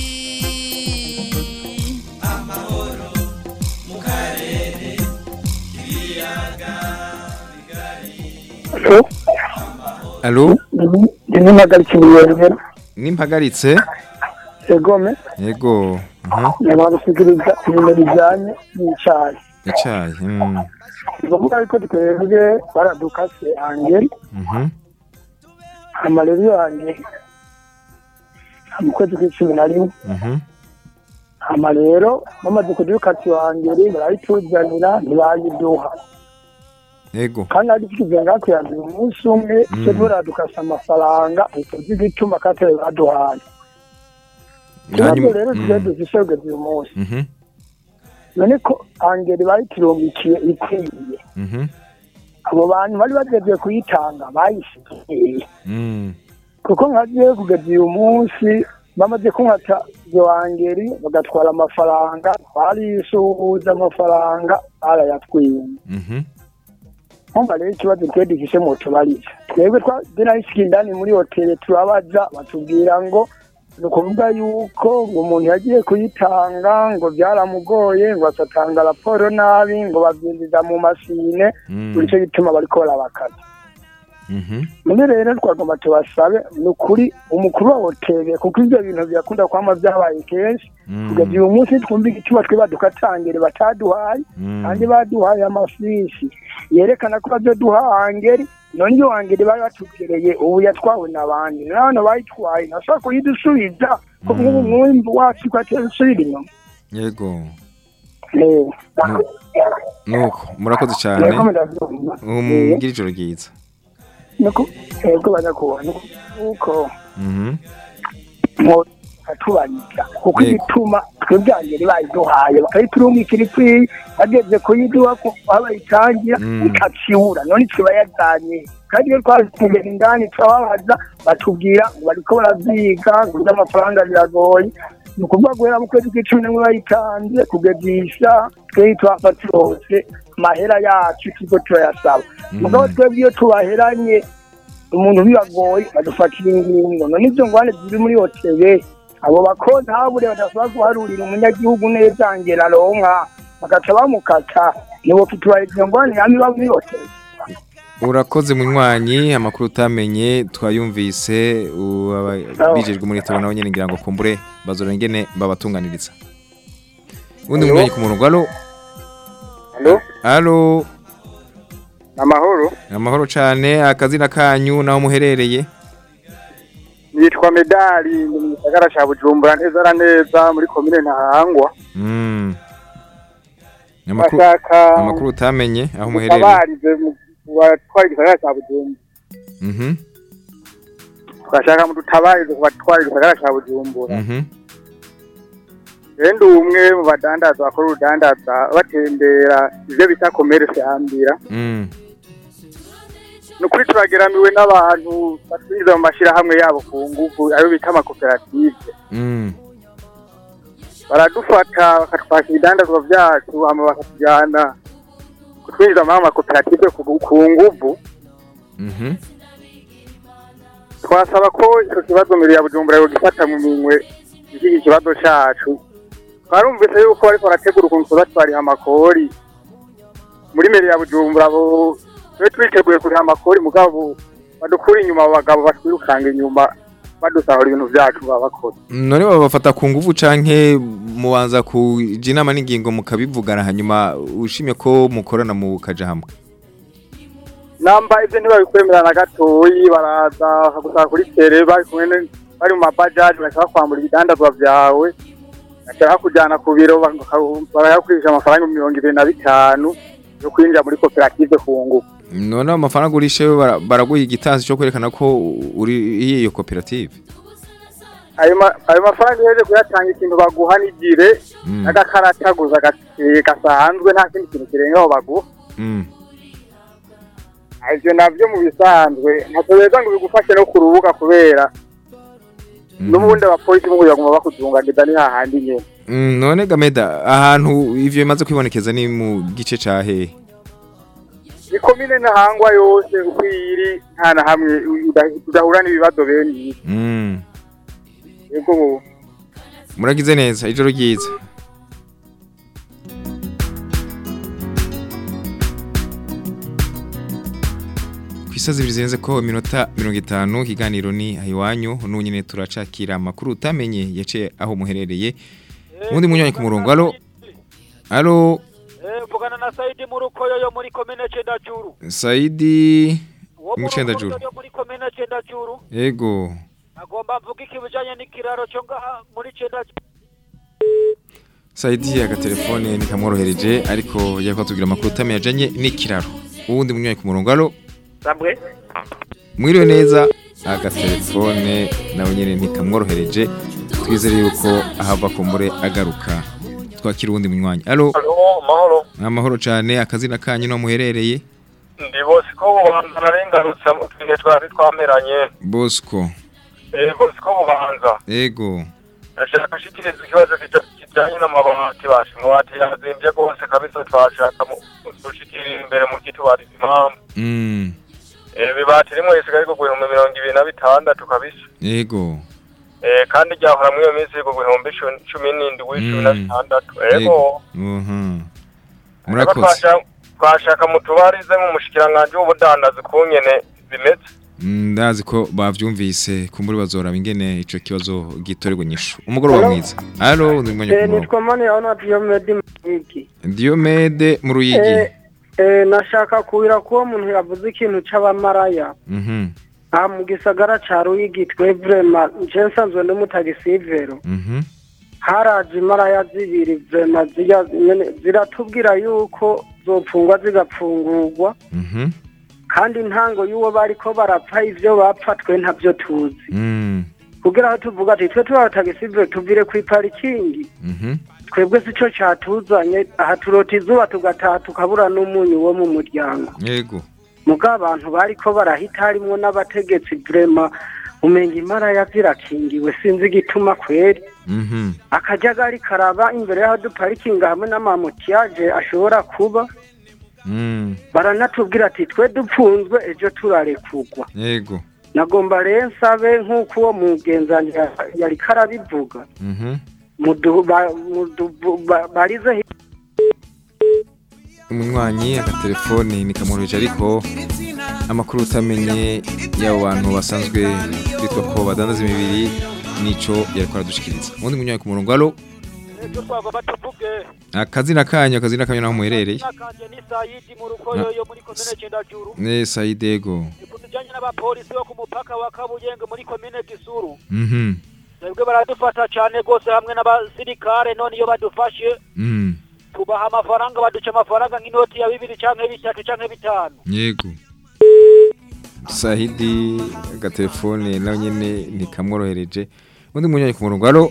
amahoro mu karere k'ibiyaga alo ndimo mpagaritse ibiyongera nimpagaritse egome yego aha nyamara gusigiriza ibintu bijyanye n'icyayi icayi mm. ni ngombwa yuko twebwe baradukase angeri Mhm. amarero yanjye mu kwezi kw'icumi na rimwe Mhm. hama rero bamaze kudukata iyo angeri barayituzanira ntibayiduha yego kandi ari tukize ngakwiyaza umunsi umwe Mm. cyo buradukasa amafaranga utazi igituma katari baduhaye Hanyuma- nabwo rero mm. tugiye dufise kugeza uyu munsi Mhm. none ko angeri bayiturungikiye ikwiye Mhm. abo bantu bari bageze kuyitanga bayishikiye Mm. kuko nkagiye kugeza uyu munsi bamaze kunkata iyo angeri bagatwara amafaranga barisuhuza amafaranga barayatwiye Mhm. nkumva rero ikibazo twe dufise mu tubariza twebwe twagerahishikiye indani muri hoteli turabaza batubwira ngo ni ukuvuga yuko ngo umuntu yagiye kuyitanga ngo byaramugoye ngo asatanga raporo nabi ngo babyinjiza mu masine Mm. buri cyo gituma bariko barabakaza Mhm. none rero twagomba tubasabe ni ukuri umukuru wa hoteli kuko ibyo bintu birakunda kwama byabaye kenshi Mm. kugeza uyu munsi twumva igituma twe badukatangere bataduhaye Mm. kandi baduhaye amafishi yerekana ko bazoduha angeri none iyo angeri bari batubwireye ubu yatwawe n'abandi none bayitwaye ntashobora kuyidusubiza ko nk'ubu mwumva wacu ko atesubira inyuma yego Eh, nuko murakoze cyane Yego, ndabyumva. umubwira ijoro ryiza nuko yego banyakubona nuko Mhm. atubaniza kuko Yego. igituma twebwe angeri bayiduhaye bakayiturungikira ikwiye bageze kuyiduha ko aho bayitangira Mm. ikakibura none twe bayajyanye kandi iyo twazitugera indani turababaza batubwira ngo bariko baravyiga ngo ivy'amafaranga biragoye ni ukuvuga guhera mu kwezi kw'icumi n'imwe bayitanze kugegisha twebwe twafata hose amahera yacu turiko turayasaba mugabo twebwe iyo tubaheranye umuntu bibagoye badufatira ingingo none izo ngwane ziri muri hoteli abo bakozi habure badashobora guharurira umunyagihugu neza ngera aronka bagaca bamukata nibo fitubaye izo ngwane yami iba muri hoteli urakoze munywanyi amakuru utamenye twayumvise u- aba- bijejwe muri tabo nabo nyene ngira ngo kumbure bazora ingene babatunganiriza undi Hello? munywanyi ku murongo alo Hello? alo amahoro amahoro cane akazina kanyu naho muherereye nitwa medali ni mu gisagara ca bujumbura neza na neza muri komine ntahangwa Mm. Amakuru Bashaka amakuru utamenye aho muherereye mutabarize mu batwara igisagara ca bujumbura Mhm. tugashaka mudutabarize ku batwara igisagara ca bujumbura Mhm. rendo umwe mu badandaza bakora urudandaza batembera ivyo bita komerese ambira Mm. ni ukuri turageramiwe n'abantu batwinjiza mu mashirahamwe yabo ku nguvu ayo bita amakoperative Mm. baradufata bakatwaka ibidandazwa vyacu hama bakatujyana kutwinjiza muri ayo makoperative ku ku nguvu Mhm. twasaba ko ico kibazo mbere ya bujumbura yogifata mu minwe iki kibazo cacu twarumvise yuko bariko barategura ukuntu tuza twariha amakori muri mbere ya bujumbura abo twe twiteguye kuriha amakori mugabo badukura inyuma abo bagabo batwirukanga inyuma badusahura ibintu vyacu baba bakora none babafata ku nguvu canke mubanza kuja inama n'ingingo mukabivugana hanyuma ushimye ko mukorana mu kaja hamwe namba ivyo ntibabikwemera na gatoyi baraza bakagusaba kuri tere bari kumwe ne- bari mu mabajaji bashaka kwambura ibidandazwa vyawe bashaka kujana ku biro barayakurisha amafaranga mirongo ibiri na bitanu yo kwinjira muri koperative ku ngufu none amafaranga urishe bara- baraguha igitansi cyo kwerekana ko uri iyo koperative ayo ma- ayo mafaranga uheje kuyatanga ikintu baguha n'igire Mm. n'agakarata gusa gake- gasanzwe nta kindi kintu kirengaho baguha Mm. ivyo navyo mu bisanzwe ntacyo beza ngo bigufashe no ku rubuga kubera n'ubundi abapolisi bo baguma bakuzunganiza ni hahandi nyene Mm, none gameda ahantu ivyo bimaze kwibonekeza ni mu gice ca hehe ni komine ntahangwa yose uko iri nta na hamwe uda- udahura n'ibibazo bene ibi Mm. yego muragize neza ijoro ryiza ku isaha zibiri zirenze ko iminota mirongo itanu ikiganiro ni ahiwanyu n'ubu nyine turacakira amakuru utamenye yaciye aho muherereye ubundi munyuranye ku murongo alo alo vugana na Saidi Murukoyo yo muri komine Cendajuru sayidi mucendajuru yo muri komine Cendajuru yego agomba mvuga ikibijanye n'ikiraro cyo ngaha muri Cendajuru sayidi agatelefone ntikamworohereje ariko yariko atubwira amakuru utamenye ajanye n'ikiraro uwundi munyuranye ku murongo alo Sabwe mwiriwe neza agatelefone nawe nyine ntikamworohereje twizere yuko ahava kumbure agaruka twakira uwundi munywanyi alo Halo, mahoro. amahoro cyane akazina kanyu no muherereye Ndi bose ko bubanza narengarutse mu twihe twari twameranye. bosco Eh, bose ko bubanza. ego Ndashaka gushikiriza ikibazo kija- kijanye n'amabati bashe. Amabati yazimvye rwose kabisa twashaka mu gushikirira imbere mu kitubariza impamvu. mm. Eh, ibibati rimwe risigaye ku bihumbi mirongo ibiri na bitandatu kabisa. ego Eh, kandi ryahora muri iyo minsi ku bihumbi cu- cumi n'indwi cumi na Mm. bitandatu. Ego. Mhm. Ariko murakoze twasha- twashaka mutubarize mu mushikiranganji w'ubudandazi kungene bimeze. Mm, ndazi ko bavyumvise kumbure bazoraba ingene ico kibazo gitorerwa inyishu umugoroba Hello? mwiza alo ndi munywanyi ku murongo nitwa mani yaona diyomedi muyigi diomede mu ruyigi Eh, eh, nashaka kuwira ko uwo muntu yavuze ikintu c'abamaraya mhm aha mu gisagara ca ruyigi twevurema nje nsanzwe ndi mutagisivero mhm haraje imaraya zibiri vrema zirya nyene ziratubwira yuko zopfungwa zigapfungurwa mhm kandi intango y'uwo bariko barapfa ivyo bapfa twe ntavyo tuzi mm kugira aho tuvuga ati twe tubatagisivero tuvire kw'iparikingi mhm twebwe sico catuzanye aha turota izuba tugataha tukabura n'umunyu wo mu muryango yego muga abantu bariko barahita harimwo n'abategetsi vrema umenga imara zirakingiwe sinzi igituma kweri mhm akajagari karaba imbere y'aho duparikinga hamwe n'amamutiyaje ashobora kuba mm baranatubwira ati twe dupfunzwe ejo turarekugwa yego nagomba rero nsabe nk'uko uwo mugenzanyi ya- yariko arabivuga mhm mudu- ba- mudu- ba- barize hi- umunywanyi agatelefone nikamworoheje ariko amakuru utamenye y'abo bantu basanzwe bitwa ko badandaza imibiri nico yariko aradushikiriza ubundi munyaye ku murongo alo ejo twagomba tuvuge akazina kanyu akazina kanyu naho muherereye nakanje ni sayidi mu rukoyo yo muri komine cendajuru ne sayidego kutujanye n'abapolisi bo ku mupaka wa kabuyenge muri komine gisuru mhm twebwe baradufata cane gose hamwe n'abasirikare none iyo badufashe mhm tubaha amafaranga baduca amafaranga nk'inoti ya bibiri canke bitatu canke bitanu yego Sahidi agatelefone nawe nyene ntikamworohereje undi munyaye ku murongo alo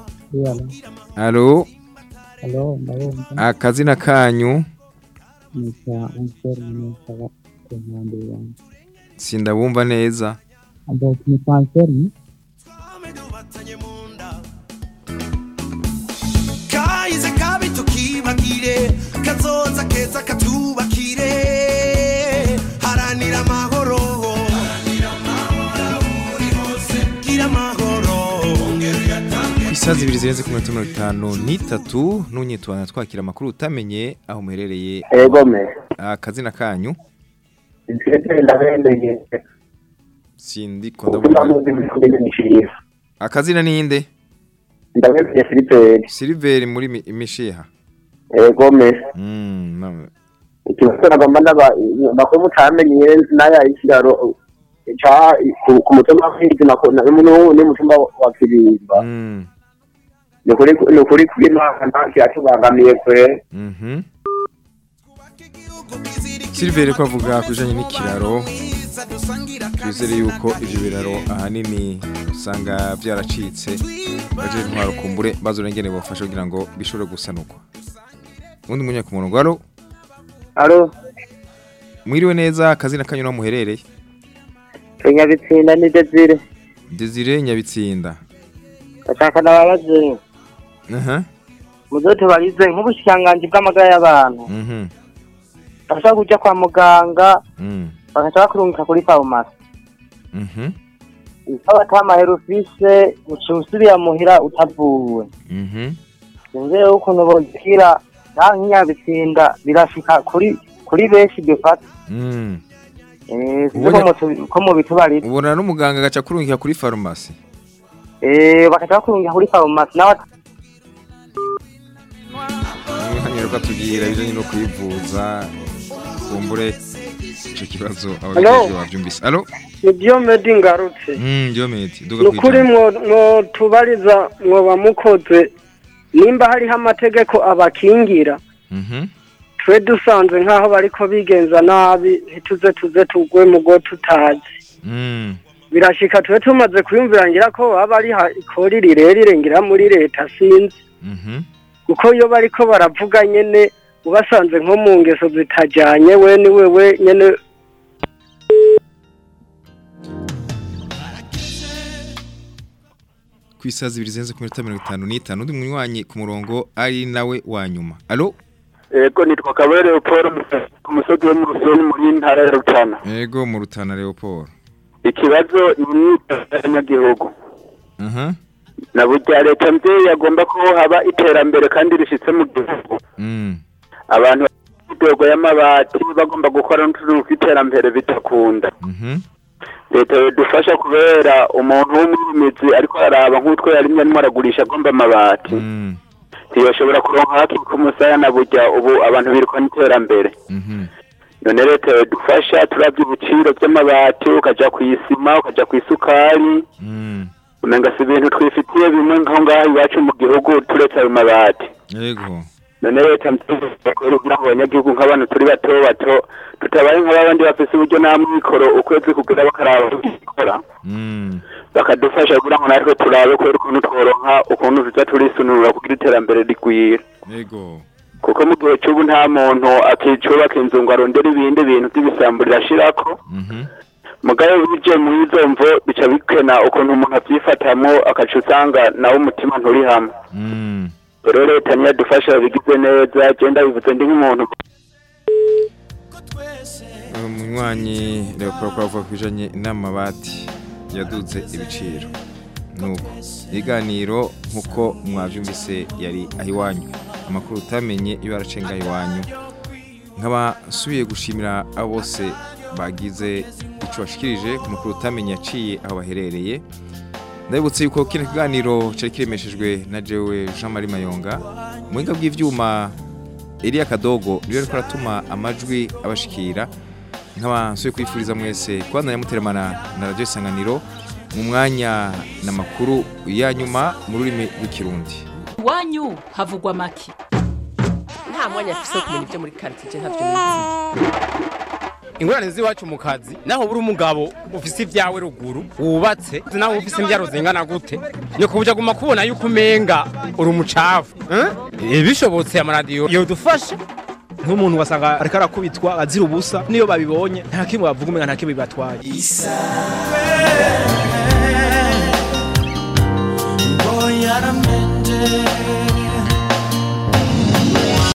alo Halo, ndabumva. akazina kanyu Nitwa Ansel Munyesaba ku nkombe yanjye. sindabumva neza Abo nitwa Ansel kahize kabi tukibagire kazoza keza katubakire haranira amahoro gira amahoro ku isaha zibiri zirenze ku minota mirongo itanu n'itatu n'unyitwana twakira amakuru utamenye aho muherereye Ego me. akazina kanyu Ndetse ndabendeye. sindiko Kuba ndabona muzi muri komine Mishiha. akazina ninde Ndabendeye Filiperi. Silver muri mi- mishiha Ego me. mm na- Ikibazo nagomba ndaba makuru mutamenye naya ikiraro cha ku ku mutumba w'inzi nako na muno ni mutumba wa Kirimba. mm Ni kuri ni kuri kuri nta cyatubangamiye kwe. mhm Silver ko avuga kujanye n'ikiraro twizere yuko ivyo biraro ahanini usanga byaracitse baje intwaro kumbure bazorengene bafasha kugira ngo bishobore gusanurwa undi munya ku murongo alo alo mwiriwe neza akazina kanyu naho muherereye Nyabitsinda ni Desire Desire Nyabitsinda ndashaka nababaze aha muzotubarize nk'ubushikiranganji bw'amagara y'abantu mhm bashobora kuja kwa muganga mm bagaca bakurungika kuri farumasi mhm iyo batamahera ufise uca usubira muhira utavuwe mhm sinzi rero ukuntu bozikira naho nk'inyabitsinda birashika kuri kuri benshi dufata mm Eh, sinzi Ubonye- ko mutu- ko mubitubarira ubona n'umuganga agaca kurungika kuri farumasi Eh, bagaca bakurungika kuri farumasi nawe hanyuma ukatubwira ibijanye no kwivuza kumbure ico kibazo Hello? abajeje bavyumvise alo nibyo medi ngarutse mm Diomede duga ni ukuri kwijana mwo mwotubariza mwoba mukoze nimba hariho amategeko abakingira mhm twe dusanze nk'aho bariko bigenza nabi ntituze tuze tugwe mu go tutazi mm birashika tube tumaze kwiyumvira ngira ko baba ari ha- ikori rirerire ngira muri leta sinzi mhm kuko iyo bariko baravuga nyene ubasanze nko mu ngeso zitajanye we ni wewe nyene ku isaha zibiri zirenze ku minota mirongo itanu n'itanu undi munywanyi ku murongo ari nawe wa nyuma alo Ego nitwa Kabere Paul ku musozi wo mu Rusoni muri ntara ya Rutana. ego mu rutana Leopold Ikibazo ni imyitozo y'abanyagihugu. aha Na burya leta mvyeyi yagomba ko haba iterambere kandi rishitse mu gihugu. mm Abantu b'imidogo y'amabati bagomba gukora n'utuntu tw'iterambere bitakunda. mhm Leta yodufasha kubera umuntu w'umwimizi ariko araba nk'utwo yarimye arimo aragurisha agomba amabati. mm Ntiyoshobora kuronka haki ku musaya na burya ubu abantu biruka n'iterambere. mhm none leta yadufasha turavye ibiciro vy'amabati ukaja kw'isima ukaja kw'isukari mm umenga si ibintu twifitiye bimwe nkaho ngaho iwacu mu gihugu turetse ayo mabati ego none leta mtukora kugira ngo abanyagihugu nk'abantu turi bato bato tutabaye nk'abandi bafise uburyo nta mwikoro ukwezi kugira bakaraba gukora mm bakadufasha kugira ngo natwe turabe kubera ukuntu tworonka ukuntu tuza turisununura kugira iterambere rigwira ego kuko mu gihe c'ubu nta muntu akicubaka inzu ngo arondere ibindi bintu vy'ibisambo rirashirako mhm mugabe bije muri izo mvo bica bikena ukuntu umuntu avyifatamwo akaca usanga nawe umutima nturi hamwe mm rero leta niyo adufasha babigize neza genda bivuze ndi nk'umuntu umunywanyi Leopold ko avuga kujanye n'amabati yaduze ibiciro nuko iganiro nkuko mwavyumvise yari ahiwanyu amakuru utamenye iyo aracenga iwanyu nkaba nsubiye gushimira abo bose bagize ico bashikirije ku mukuru utamenye yaciye aho baherereye ndabibutse yuko kino kiganiro cari kiremeshejwe na jewe Jean Marie Mayonga muhinga bw'ivyuma Elia Kadogo niwe ariko aratuma amajwi abashikira nk'abansoye kwifuriza mwese kubandanya muteramana na radio isanganiro mu mwanya n'amakuru ya nyuma mu rurimi rw'ikirundi iwanyu havugwa make nta mwanya afise wo kumenya ibyo muri karitsiye ntavyo nizi ingorane z'iwacu mu kazi naho buri umugabo ufise ibyawe ruguru wubatse naho ufise imbyaro zingana gute ni kubuja guma kubona yuko umenga uri umucafu eh? bishobotse amaradiyo yodufasha nk'umuntu wasanga ariko arakubitwa azira ubusa niyo babibonye nta kimwe bavuga umenga nta kimwe bibatwaye Boy, I done been there.